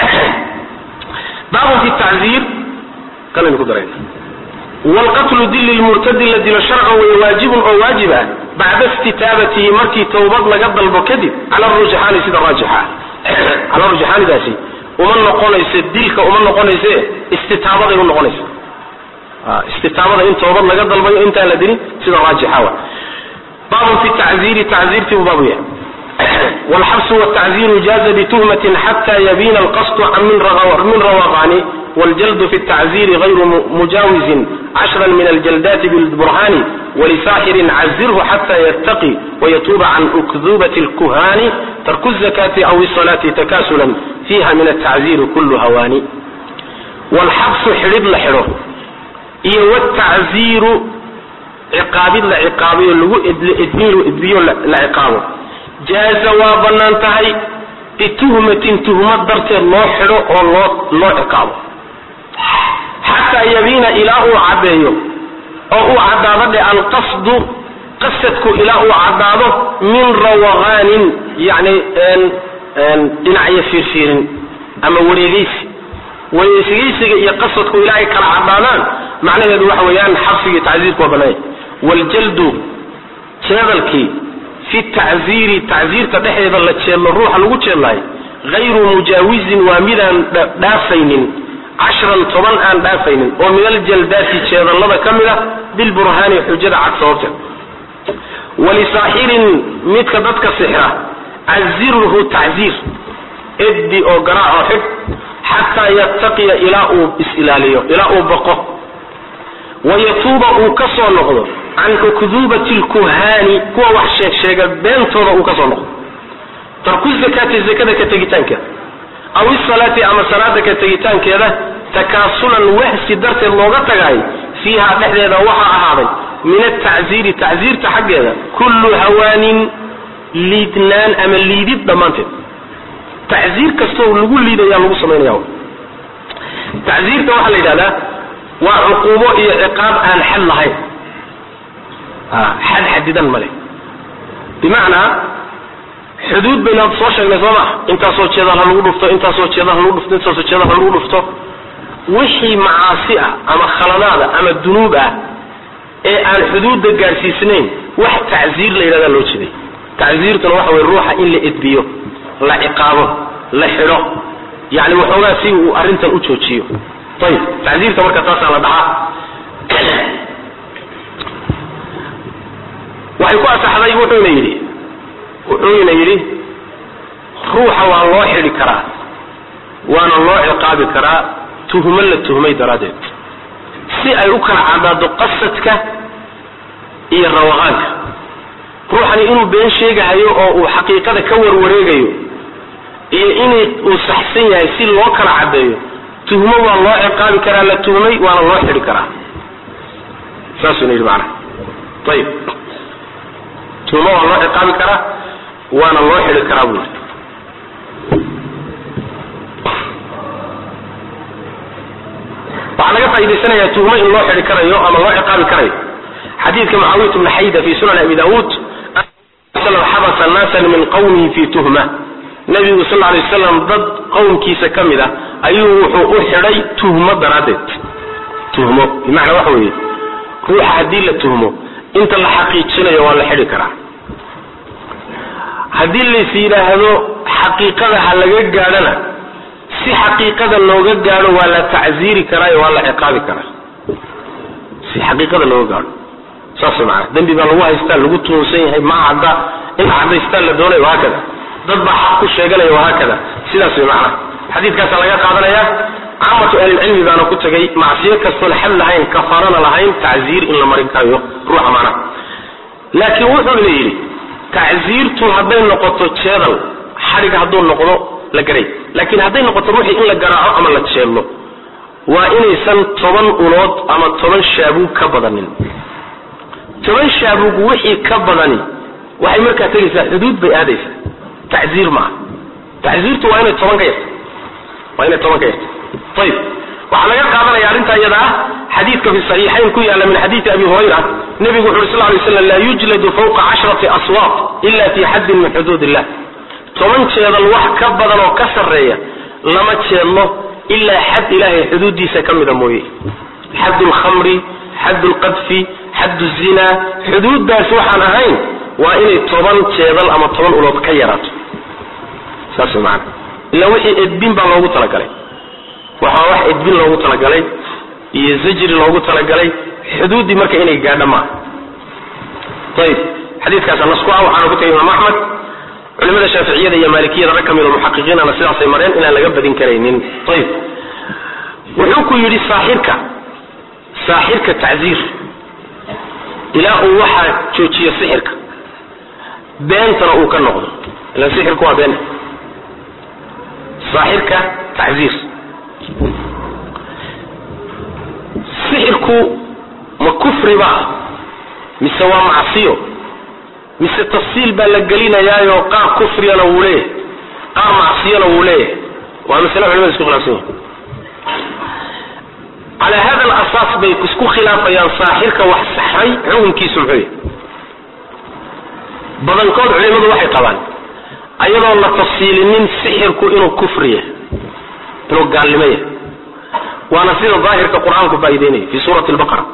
baabun fi tacziir kalaynu ku darayna wlqatlu dil lilmurtadi la dilo sharcan way waajibun oo waajib ah bacda istitaabatihi markii tawbad laga dalbo kadib cala rujxaani sida raajixa cala rujxaanidaasi uma noqonayso dilka uma noqonayse istitaabaday u noqonaysa istitaabada in tawbad laga dalbayo intaan la dilin sida raajixa wa baabun fi tacziiri tacziirtii buu baabu yahay wlxabsu wtacziiru jaaza bituhmatin xata yabiina alqasdu min rawaqani wاljld fi التaczir غayru mujawizin cashra min aljaldaati bاlburhani wlisaaxirin cazirhu xata yrtaqi wayatuuba can ukdubat اlkuhani tarku الzakati aw الصalaati takasula fiha min التacziri kulu hawaani wاlxabsu xidhid la xidho iyo wاtacziiru ciqaabid la ciqaabayo lagu edbiyo la ciqaabo jaaza waa banaan tahay bituhmatin tuhmad darteed loo xidho oo loo loo ciqaabo xataa yabiina ilaa uu caddeeyo oo uu caddaado dhe alqasdu qasadku ilaa uu caddaado min rawaqaanin yani dhinacyo fiirfiirin ama wareegeysi wareegeysiga iyo qasadku ilaa ay kala caddaadaan macnaheedu waxa weeyaan xabsigii tacziirku waa banaanya waaljaldu jeedalkii fi tacziiri tacziirta dhexdeeda la jeedlo ruuxa lagu jeedlahay hayru mujaawizin waa midaan dhaafaynin cashran toban aan dhaafaynin oo min aljaldaati jeedallada ka mid a bilburhaani xujada cad sababteed walisaaxirin midka dadka sixra cazirhu tacziir eddi oo garaac oo xidh xataa yattaqiya ilaa uu is-ilaaliyo ilaa uu baqo wayatuuba uu ka soo noqdo can ukduubati lkuhaani kuwa wax sheeg sheega beentooda uu ka soo noqdo tarku zakaati zakada ka tegitaankeeda aw isalaati ama salaada ka tegitaankeeda takaasulan wahsi darteed looga tagaay fiiha dhexdeeda waxaa ahaaday min atacziiri tacziirta xaggeeda kullu hawaanin liidnaan ama liidid dhammaanteed tacziir kastoo lagu liidaya lagu samaynaya tacziirta waxaa la yidhahdaa waa cuquubo iyo ciqaab aan xad lahayn xad xadidan male bimacnaa xuduud baynu soo sheegnay soo maa intaasoo jeedal ha lagu dhufto intaasoo jeedal ha lagu dhufto intaasoo jeedal ha lagu dhufto wixii macaasi ah ama khaladaada ama dunuub ah ee aan xuduudda gaadhsiisnayn wax tacziir la yidhahdaa loo jeeday tacziirtuna waxa weye ruuxa in la edbiyo la ciqaabo la xidho yani waxoogaa si uu arrintan u joojiyo ayib tacziirta marka taasaa la dhaxaa waxay ku asaxday wuxuuna yidhi wuxuuna yidhi ruuxa waa loo xidhi karaa waana loo ciqaabi karaa tuhmo la tuhmay daraaddeed si ay u kala caddaado qasadka iyo rawaqaanka ruuxani inuu been sheegahayo oo uu xaqiiqada ka warwareegayo iyo inay uu saxsan yahay si loo kala caddeeyo tuhmo waa loo ciqaabi karaa la tuhmay waana loo xidhi karaa saasuna yidhi macnaha ayib tuhmo waa loo ciqaabi karaa waana loo xidhi karaa buu yidhi waxaa laga faa'idaysanayaa tuhmo in loo xidhi karayo ama loo ciqaabi karayo xadiidka mucaawiyat bni xayda fi sunan abi daawuud xabasa naasan min qawmihi fi tuhma nabigu sal lay waslam dad qowmkiisa ka mid a ayuu wuxuu u xidhay tuhmo daraaddeed tuhmo bimacnaa waxa weeye ruuxa haddii la tuhmo inta la xaqiijinayo waa la xidhi karaa haddii lays yidhaahdo xaqiiqada ha laga gaadhana si xaqiiqada looga gaadho waa la tacziiri karaayo waa la ciqaabi karaa si xaqiiqada looga gaadho saas maana dembi baa lagu haystaa lagu tuhunsan yahay ma cadda in cadaystaa la doonayo wahaakada dad baa xaq ku sheeganaya wahaakada sidaas way macnaha xadiidkaasa laga qaadanaya caamatu ahlilcilmi baana ku tegay macsiyo kastoon xad lahayn kafaarana lahayn tacziir in la marin karayo ruuxa macnaha laakiin wuxuu ina yidhi tacziirtu hadday noqoto jeedal xadhig hadduu noqdo la garay laakiin hadday noqoto ruuxii in la garaaco ama la jeedlo waa inaysan toban ulood ama toban shaabuug ka badanin toban shaabuug wixii ka badani waxay markaa tegaysaa xuduud bay aadaysaa tacziir maaha tacziirtu waa inay toban ka yarta waa inay toban ka yarta ayib waxaa laga qaadanaya arrintaa iyada ah xadiidka fi saxiixayn ku yaalla min xadiidi abi hurayra nebigu wuxu uhi sal lay slam laa yujladu fawqa cashrati aswaaq ila fi xaddin min xuduud illah toban jeedal wax ka badan oo ka sarreeya lama jeedlo ilaa xad ilaahay xuduuddiisa ka mida mooye xad lkhamri xad lqadfi xad zinaa xuduuddaas waxaan ahayn waa inay toban jeedal ama toban ulood ka yaraato saas man ila wixii edbin baa loogu talagalay waxaa wax edbin loogu talagalay iyo zajri loogu talagalay xuduuddii marka inay gaadho maaha ayib xadiidkaasa nasku ah waxaana ku tagay imaam axmed culimada shaaficiyada iyo maalikiyada rag ka mid oo muxaqiqiinana sidaasay mareen inaan laga badin karaynin ayib wuxuu ku yidhi saaxirka saaxirka tacziir ilaa uu waxaa joojiyo sixirka beentana uu ka noqdo ilan sixirku waa been saaxirka tacziir sixirku ma kufri ba mise waa macsiyo mise tafsiil baa la gelinayaayo qaar kufriyana wuu leeyahay qaar macsiyana wuu leeyahay waa masale culimada isku khilaafsan yihin calaa hada alasaas bay isku khilaafayaan saaxirka wax saxay xukunkiisu muxuu yahy badankood culimadu waxay qabaan ayadoon la tafsiilinin sixirku inuu kufri yahay inuu gaalnimo yahay waana sida daahirka qur-aanku faa'ideynaya fi suurati albaqara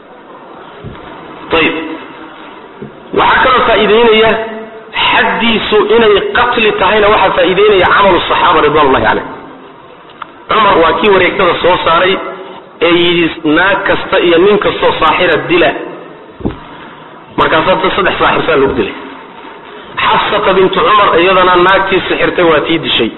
ayib waxaa kaloo faa'iideynaya xaddiisu inay qatli tahayna waxaa faa'iideynaya camalu saxaaba ridwan ullahi caleyh cumar waa kii wareegtada soo saaray ee yidhi naag kasta iyo nin kastoo saaxira dila markaas hadda saddex saaxirsaa lagu dilay xafsata bintu cumar iyadana naagtii sixirtay waa tii dishay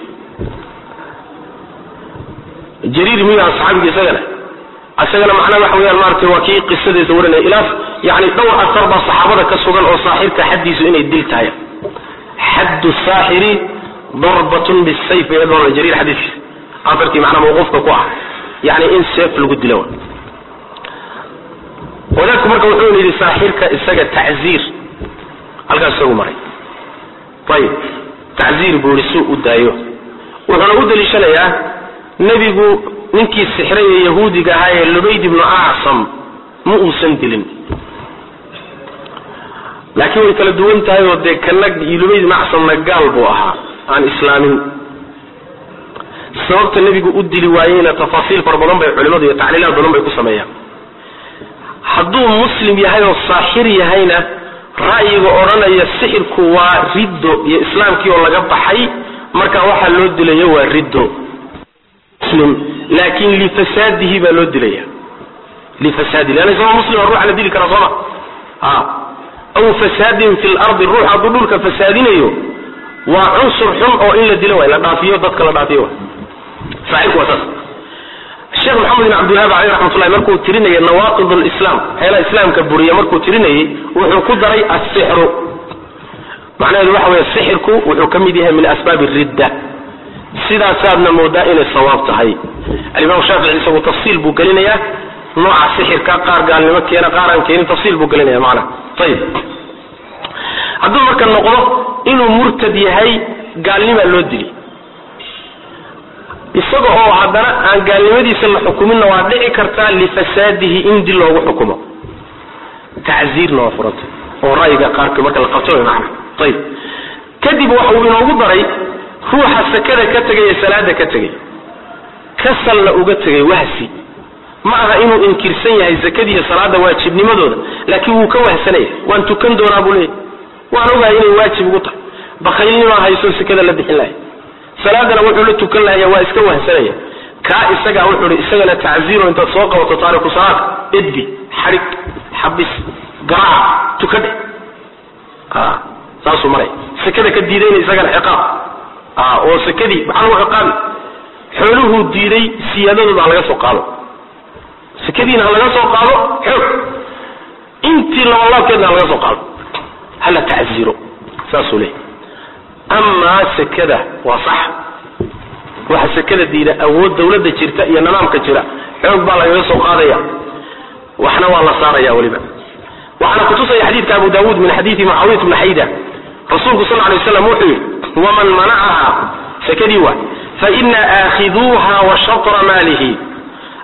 jariir miyu asxaabiga isagana isagana macnaha waxa weyaan maaragtay waa kii qisadeesa warinaya ilaas yani dhowr asar baa saxaabada ka sugan oo saaxirka xaddiisu inay dil tahay xaddu saaxiri darbatun bisayf iyadoo jariir xadiiskiisa asarkii macnaa mawquufka ku ah yani in seef lagu dilo wadaadku marka wuxuu yidhi saaxirka isaga tacziir halkaas isagu maray ayib tacziir buu yihi suu u daayo wuxuuna u daliishanayaa nebigu ninkii sixray ee yahuudiga ahaa ee lubayd ibnu acsam ma uusan dilin laakiin way kala duwan tahay oo dee kana lubayd ibnu acsamna gaal buu ahaa aan islaamin sababta nebigu u dili waayeyna tafaasiil fara badan bay culimadu iyo tacliilaad badan bay ku sameeyaan hadduu muslim yahay oo saaxir yahayna ra'yiga odhanaya sixirku waa riddo iyo islaamkii oo laga baxay marka waxaa loo dilayo waa riddo muslim laakin lifasaadihi baa loo dilaya lifasaadihi leanna isagoo muslima ruuxa la dili karaa sooma a aw fasaadin fi lardi ruux hadduu dhulka fasaadinayo waa cunsur xun oo in la dilo waay la dhaafiyo dadka la dhaafiyo waay saaxirku waa saas sheekh maxamed bin cabdilwahab caleyh raxmatullahi markuu tirinayay nawaaqid lislam waxyaalaha islaamka buriya markuu tirinayay wuxuu ku daray assixru macnaheedu waxa weeye sixirku wuxuu ka mid yahay min asbaabi ridda sidaasaadna moodaa inay sawaab tahay alimaam shaafici isagu tafsiil buu gelinayaa nooca sixirka qaar gaalnimo keena qaar aan keenin tafsiil buu gelinaya macnaha ayib hadduu marka noqdo inuu murtad yahay gaalnimaa loo dili isaga oo haddana aan gaalnimadiisa la xukuminna waa dhici kartaa lifasaadihi in dil loogu xukumo tacziirna waa furanta oo ra'yiga qaarka marka la qabto way macna ayib kadib waxa uu inoogu daray ruuxa sakada ka tegay ee salaada ka tegay kasalna uga tegay wahsi ma aha inuu inkirsan yahay zakadiiyo salaada waajibnimadooda laakiin wuu ka wahsanaya waan tukan doonaa buu leeyahy waan ogahay inay waajib ugu tahay bakaylnimaa hayso sakada la bixin lahay salaadana wuxuu la tukan lahaya waa iska wahsanaya kaa isagaa wuxuu hi isagana tacziiro intaad soo qabato taariku salaadka edbi xadhig xabis garaaca tukadhe saasuu maray sakada ka diidayna isagana ciqaab oo sakadii maxaa lagu ciqaabi xooluhuu diiday siyaadadooda ha laga soo qaado sakadiina ha laga soo qaado xoog intii labalaabkeedna ha laga soo qaado hala tacziiro saasuu leeyay amaa sekada waa sax waxa sekada diida awood dawladda jirta iyo nidaamka jira xoog baa lagaga soo qaadaya waxna waa la saaraya weliba waxaana kutusaya xadiidka abu dawuud min xadiidi mucaawiyat bni xayda rasuulku sal lay waslam wuxuu yidhi waman manacaha sekadii waa faina aakhiduuha wa shatra maalihi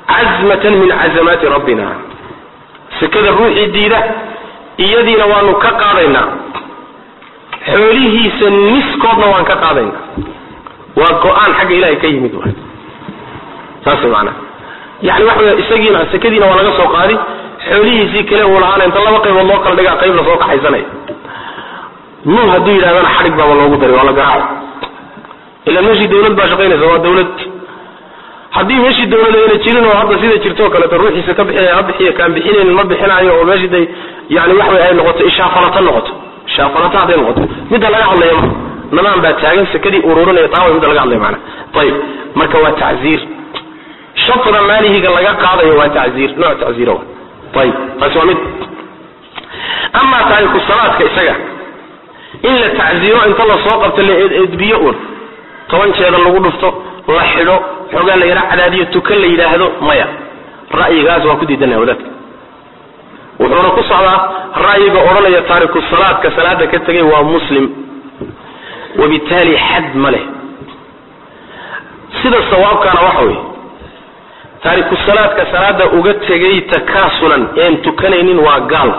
cazmatan min cazamaati rabbina sekada ruuxii diida iyadiina waanu ka qaadaynaa xoolihiisa niskoodna waan ka qaadaynaa waa go-aan xagga ilahay ka yimid waay saas maanaa yani waxa wey isagiina sekadiina waa laga soo qaadi xoolihiisii kale uu lahaana inta laba qaybood loo kala dhigaa qayb lasoo kaxaysanaya nuun hadduu yidhahdana xadhig baaba loogu daray waa la garaaco ilaan meeshii dawlad baa shaqaynaysa waa dawlad haddii meeshii dawlad ayna jirin oo hadda sida jirto o kaleeto ruuxiisa ka bixinaya ha bixiyo kaan bixinayn ma bixinayo oo meeshii day yani waxa wey ay noqoto ishaafalato noqoto ishaafalato hadday noqoto midda laga hadlaya ma nimaan baa taagan sekadii ururinaya taa way midda laga hadlaya maana ayib marka waa tacziir shatra maalihiga laga qaadayo waa tacziir nooc tacziira wa ayib taasi waa mid amaa taariku salaadka isaga in la tacziiro inta lasoo qabto la edbiyo un toban jeeda lagu dhufto la xidho xoogaa la yara cadaadiyo tukan la yidhaahdo maya ra'yigaas waa ku diidanaya wadaadka wuxuuna ku socdaa ra'yiga odhanaya taariku salaadka salaada ka tegay waa muslim wabitaali xad ma leh sida sawaabkaana waxa weeye taariku salaadka salaada uga tegay takaasulan een tukanaynin waa gaal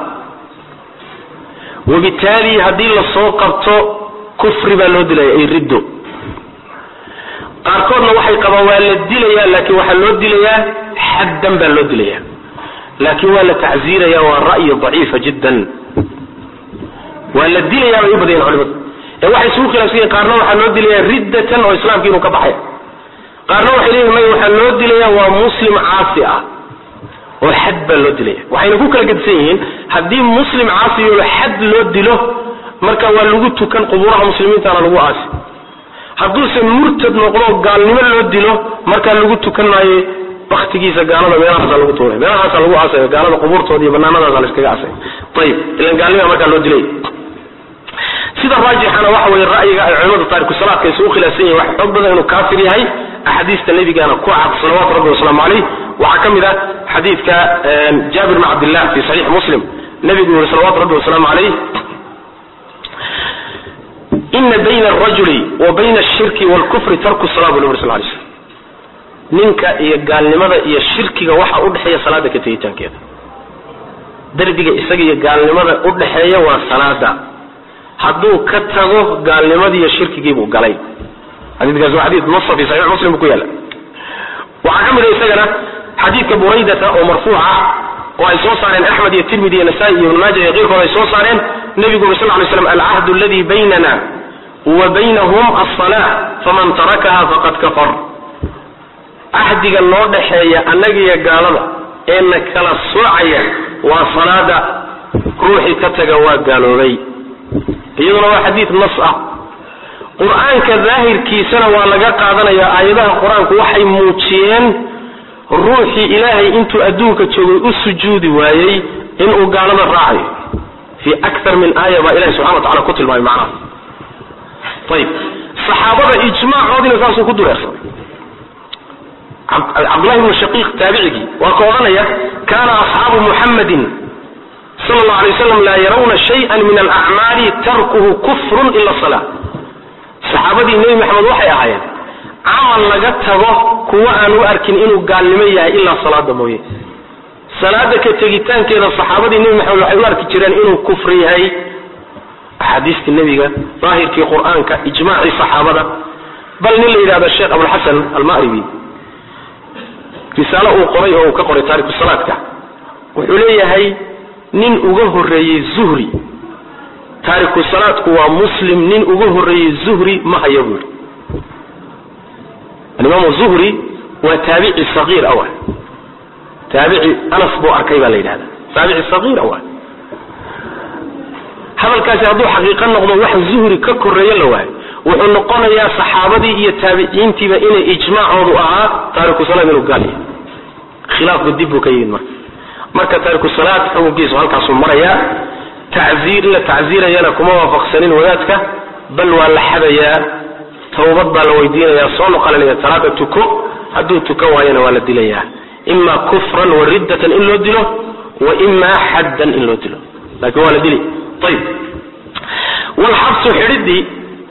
wabitaali haddii lasoo qabto kufri baa loo dilaya ay riddo qaarkoodna waxay qabaan waa la dilayaa laakiin waxaa loo dilayaa xaddan baa loo dilayaa laakiin waa la tacziiraya waa ra'yi daciifa jiddan waa la dilayaa bay u badayan culimadu ee waxay isugu khilaafsan yihin qaarna waxaa loo dilayaa riddatan oo islaamka inuu ka baxaya qaarna waxay leeyihin may waxaa loo dilayaa waa muslim caasi ah oo xad baa loo dilaya waxayna ku kala gedisan yihiin haddii muslim caasiyo xad loo dilo marka waa lagu tukan qubuuraha muslimiintana lagu aasi hadduuse murtad noqdo gaalnimo loo dilo markaa lagu tukan maayo baktigiisa gaalada meelahaasa lagu tuuray meelahaasa lagu aasay gaalada qubuurtooda iyo banaanadaasa la iskaga aasay ayib ilan gaalnima markaa loo dilay sida raajixana waxa weye ra'yiga ay culimada taariku salaadka isugu khilaafsan yihin waxa xoog badan inuu kaafir yahay axaadiista nabigana ku cad salawaatu rabbi wasalaamu caleyh waxaa ka mid ah xadiidka jaabir bn cabdillah fi saxiix muslim nabigu yuri salawatu rabbi wasalaamu caleyh ina bayna alrajuli wa bayna ashirki waalkufri tarku sala bu nabi sal lay slm ninka iyo gaalnimada iyo shirkiga waxa udhexeeya salaada ka tegitaankeeda derbiga isaga iyo gaalnimada udhexeeya waa salaada hadduu ka tago gaalnimadiiyo shirkigiibuu galay xadiikaas waa xadii nasa fi saxiix muslim buu ku yaala waxaa ka mid a isagana xadiidka buraydata oo marfuuc ah oo ay soo saareen axmed iyo tirmidi iyo nasaa-i iyo ibn maaja iyo keyrkood ay soo saareen nebigu uri sal ly slam alcahdu aladi baynana wa baynahum alsalaa faman tarakaha faqad kafar cahdiga noo dhexeeya annagiyo gaalada ee na kala soocaya waa salaada ruuxii ka taga waa gaaloobay iyaduna waa xadiid nas ah qur-aanka daahirkiisana waa laga qaadanaya aayadaha qur-aanku waxay muujiyeen ruuxii ilaahay intuu adduunka joogay u sujuudi waayey inuu gaalada raacayo fii aktar min aaya baa ilahi subxana wa tacala ku tilmaamay macnaha ayib saxaabada ijmaacoodiina saasuu ku dureersaday cabdullahi ibnu shaqiiq taabicigii waa ka odhanaya kaana asxaabu muxammadin sal allahu alay waslam laa yarawna shayan min alacmaali tarkuhu kufrun ila sala saxaabadii nebi maxamed waxay ahaayeen camal laga tago kuwa aan u arkin inuu gaalnimo yahay ilaa salaada mooye salaada ka tegitaankeeda saxaabadii nebi maxamed waxay u arki jireen inuu kufri yahay axaadiistii nebiga daahirkii qur-aanka ijmaacii saxaabada bal nin la yidhahdo sheekh abulxasan almaribi risaalo uu qoray oo uu ka qoray taariku salaadka wuxuu leeyahay nin uga horeeyey zuhri taariku salaadku waa muslim nin uga horeeyey zuhri ma haya buu yidhi alimaamu zuhri waa taabici sagiir awa taabici anas buu arkay baa la yidhahda taabici sagiir awa hadalkaasi hadduu xaqiiqo noqdo wax zuhri ka koreeyo la waayo wuxuu noqonayaa saxaabadii iyo taabiciintiiba inay ijmaacoodu ahaa taariku salaad inuu gaal yahay khilaafku dib buu ka yimid marka marka taariku salaad xukunkiisu halkaasuu marayaa tacziir in la tacziirayana kuma waafaqsanin wadaadka bal waa la xadayaa tawbad baa la weydiinayaa soo noqolanaya salaada tuko hadduu tukan waayana waa la dilayaa ima kufran wa riddatan in loo dilo wa ima xaddan in loo dilo laakiin waa la dili ayib walxabsu xidhidii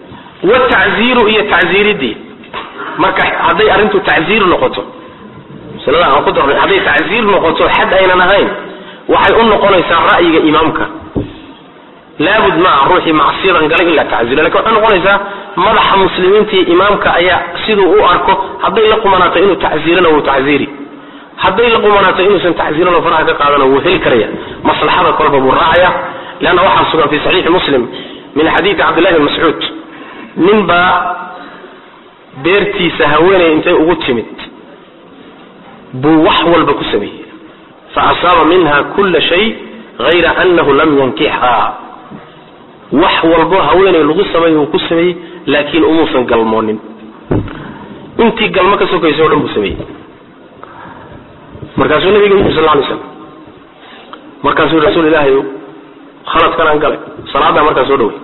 watacziiru iyo tacziiridii marka hadday arrintu tacziir noqoto masalada aan ku darnay hadday tacsiir noqoto xad aynan ahayn waxay u noqonaysaa ra'yiga imaamka laabud maaha ruuxii macsiyadan galay in la tacsiiro lakin waxay noqonaysaa madaxa muslimiinta iyo imaamka ayaa siduu u arko hadday la qumanaato inuu tacsiirana wuu tacsiiri hadday la qumanaato inuusan tacsiirano faraha ka qaadana wuu heli karaya maslaxada kolba buu raacaya leanna waxaa sugan fi saxiixi muslim min xadiidi cabdillahi bn mascuud nin baa beertiisa haweeney intay ugu timid buu wax walba ku sameeyey fa asaaba minha kula shay hayra anahu lam yankixhaa wax walbo haweeney lagu sameey uu ku sameeyey laakiin umuusan galmoonin intii galmo ka sokaysa o dhan buu sameeyey markaasuu nabiga yii sal lay slam markaasuu yii rasuul ilaahay khaladkan aan galay salaaddaa markaa soo dhawey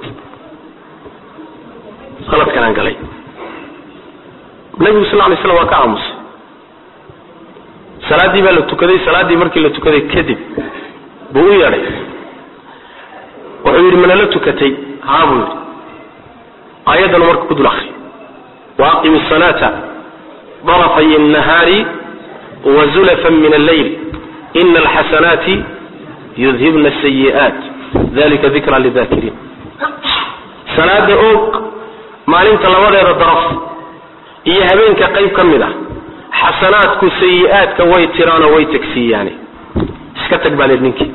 khaladkan aan galay nabigu sal lay slam waa ka aamusay salaaddii baa la tukaday salaaddii markii la tukaday kadib buu u yeedhay wuxuu yidhi mana la tukatay haa buu yidhi aayaddanu marka ku dul akri wa aqimi asalaata darafay الnahaari wazulafan min alleyl ina alxasanaati yudhibna asayi'aat dalika dikra lidakiriin salaada oog maalinta labadeeda daraf iyo habeenka qayb ka mid ah xasanaadku sayi-aadka way tiraanoo way tegsiiyaane iska tag baa leed ninkii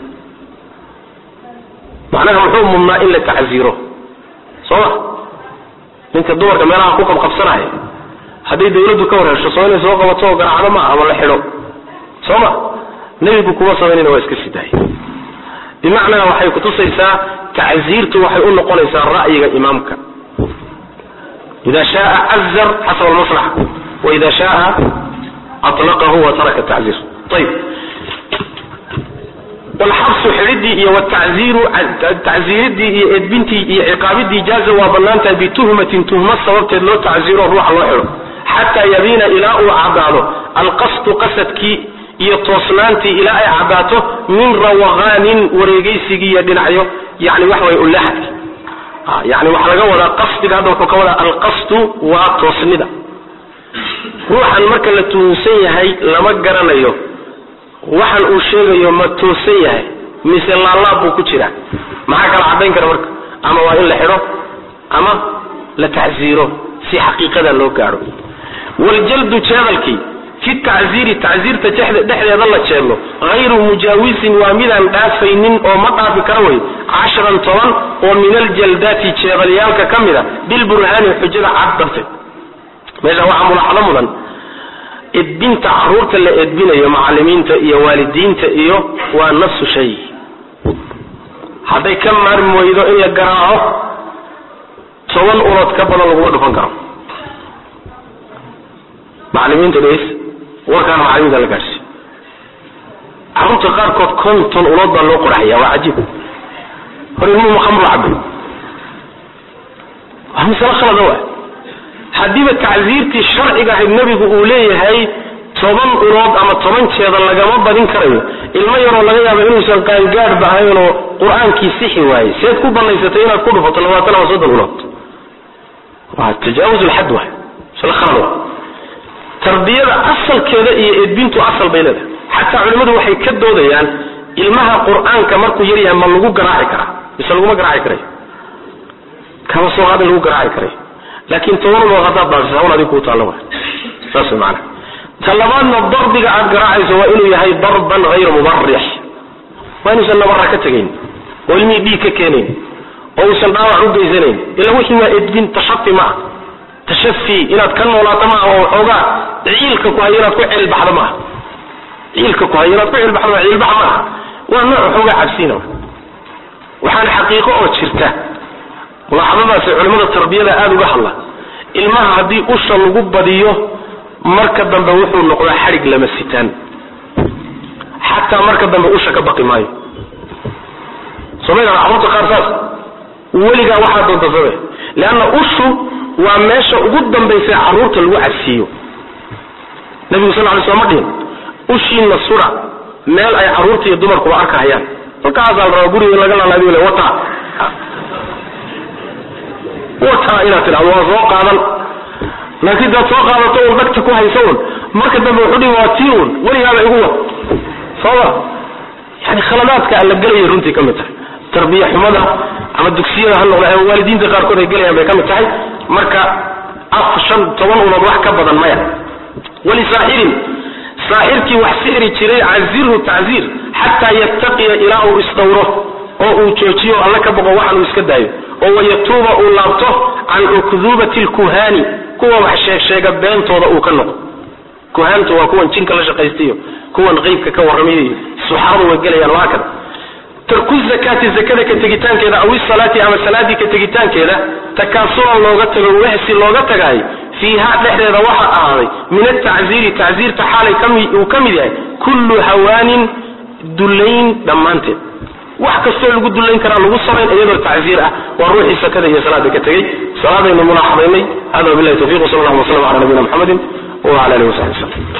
macnaha muxuu mudnaa in la tacsiiro soo ma ninka dumarka meelaha ku qabqabsanaya hadday dawladdu ka warhesho soo inay soo qabato oo garaacdo ma ama la xidho soo ma nebigu kuma samaynayna waa iska sii daayay bimacnaa waxay kutusaysaa tacsiirtu waxay u noqonaysaa ra'yiga imaamka ida shaaa cazar xasaba almaslaxa waida shaaa aطlaqahu wa taraka tacziir ayib walxabsu xidhidii iyo wataziiru tacziiridii iyo edbintii iyo ciqaabidii jaaza waa bannaan tahay bituhmatin tuhma sababteed loo tacziiro ruuxa loo xidho xataa yabiina ilaa uu caddaado alqasdu qasadkii iyo toosnaantii ilaa ay caddaato min rawaqaanin wareegaysigii iyo dhinacyo yani waxa way ulaxadki yani waxaa laga wadaa qasdiga hadda wuxuu ka wadaa alqasdu waa toosnida ruuxan marka la tuhunsan yahay lama garanayo waxan uu sheegayo ma toosan yahay mise laalaab buu ku jiraa maxaa kala caddayn kara marka ama waa in la xidho ama la tacsiiro si xaqiiqada loo gaadho waljaldu jeedalkii fi tacziiri tacziirta dhexdeeda la jeedlo hayru mujaawisin waa midaan dhaafaynin oo ma dhaafi kara wey casharan toban oo min aljaldaati jeedalyaalka ka mid a bilburhaani xujada cad darteed meesha waxaa mulaaxado mudan edbinta caruurta la edbinayo macalimiinta iyo waalidiinta iyo waa nafsu shay hadday ka maarmi weydo in la garaaco toban ulood ka badan laguma dhufan karo macalimiinta dhegeys warkaana macalimiinta la gaadhsiy carruurta qaarkood konton ulood baa loo qoraxaya waa cajiib hor ilmuhu khamru cabay waa masalo khalada wa haddiiba tacsiirtii sharciga ahayd nebigu uu leeyahay toban ulood ama toban jeeda lagama badin karayo ilmo yaroo laga yaabo inuusan qaangaadhba ahaynoo qur-aankii sixi waayey seed ku banaysatay inaad ku dhufato labaatan ama soddon ulood waa tajaawuz lxad wa masalo khalad wa tarbiyada asalkeeda iyo edbintu asal bay leedahay xataa culimmadu waxay ka doodayaan ilmaha qur-aanka markuu yaryahay ma lagu garaaci karaa mise laguma garaaci karayo kama soo qaad in lagu garaaci karayo laakiin toban ulood haddaad baasisa hawl adig kuu taallo wa saas way macana ta labaadna darbiga aad garaacayso waa inuu yahay darban hayra mubarix waa inuusan nabara ka tegayn oo ilmihii dhiig ka keenayn oo uusan dhaawac u geysanayn ila wixii waa edbin tashafi maaha tashafi inaad ka noolaato maaha oo waxoogaa ciilka ku hayo inaad ku ceelbaxdo maaha ciilka ku hayo inaad ku ceelbaxdo maaha ciilbax maaha waa nooc waxoogaa cabsiina waxaana xaqiiqo oo jirta mulaaxadadaasi culimmada tarbiyada aada uga hadla ilmaha haddii usha lagu badiyo marka dambe wuxuu noqdaa xadhig lama sitaan xataa marka dambe usha ka baqi maayo somaydan carruurta qaar saas weligaa waxaa doonta same leanna ushu waa meesha ugu dambaysa carruurta lagu cabsiiyo nabigu sal lay sl ma dhihin ushiina sura meel ay carruurta iyo dumarkuba arkahayaan halkaasaa la rabaa guriga laga laalaabiyo le wata wata inaad tidhahdo waa soo qaadan laakiin daad soo qaadato un dhagta ku haysa un marka dambe wuxuu dhihi waa tii uun weligaaba igu wad sooma yani khaladaadka alla gelaya runtii ka mid tahay tarbiya xumada ama dugsiyada ha noqda ama waalidiinta qaarkood ay gelayaan bay ka mid tahay marka af shan toban unood wax ka badan maya walisaaxirin saaxirkii wax sixri jiray cazirhu tacziir xataa yattaqiya ilaa uu isdhowro oo uu joojiyo alla ka boqo waxan uu iska daayo oo wayatuuba uu laabto can ukdubati lkuhaani kuwa wax sheegsheega beentooda uu ka noqo kuhaantu waa kuwan jinka la shaqaystayo kuwan qeybka ka warramayo suxaradu way gelayaan waa kada tarku zakaati zakada ka tegitaankeeda aw isalaati ama salaadii ka tegitaankeeda takaasulan looga tago wehsi looga tagaayo fiiha dhexdeeda waxaa ahaaday min atacziiri tacziirta xaalay uu ka mid yahay kullu hawaanin dullayn dhammaanteed wax kastoo lagu dullayn karaa lagu samayn iyadoo tacziir ah waa ruuxii sakada iyo salaada ka tegey salaadaynu mulaaxadaynay hada wabilahi tawfiq wsal allah waslam ala nabiyina mxamedi wala alihi wasaxbi waslm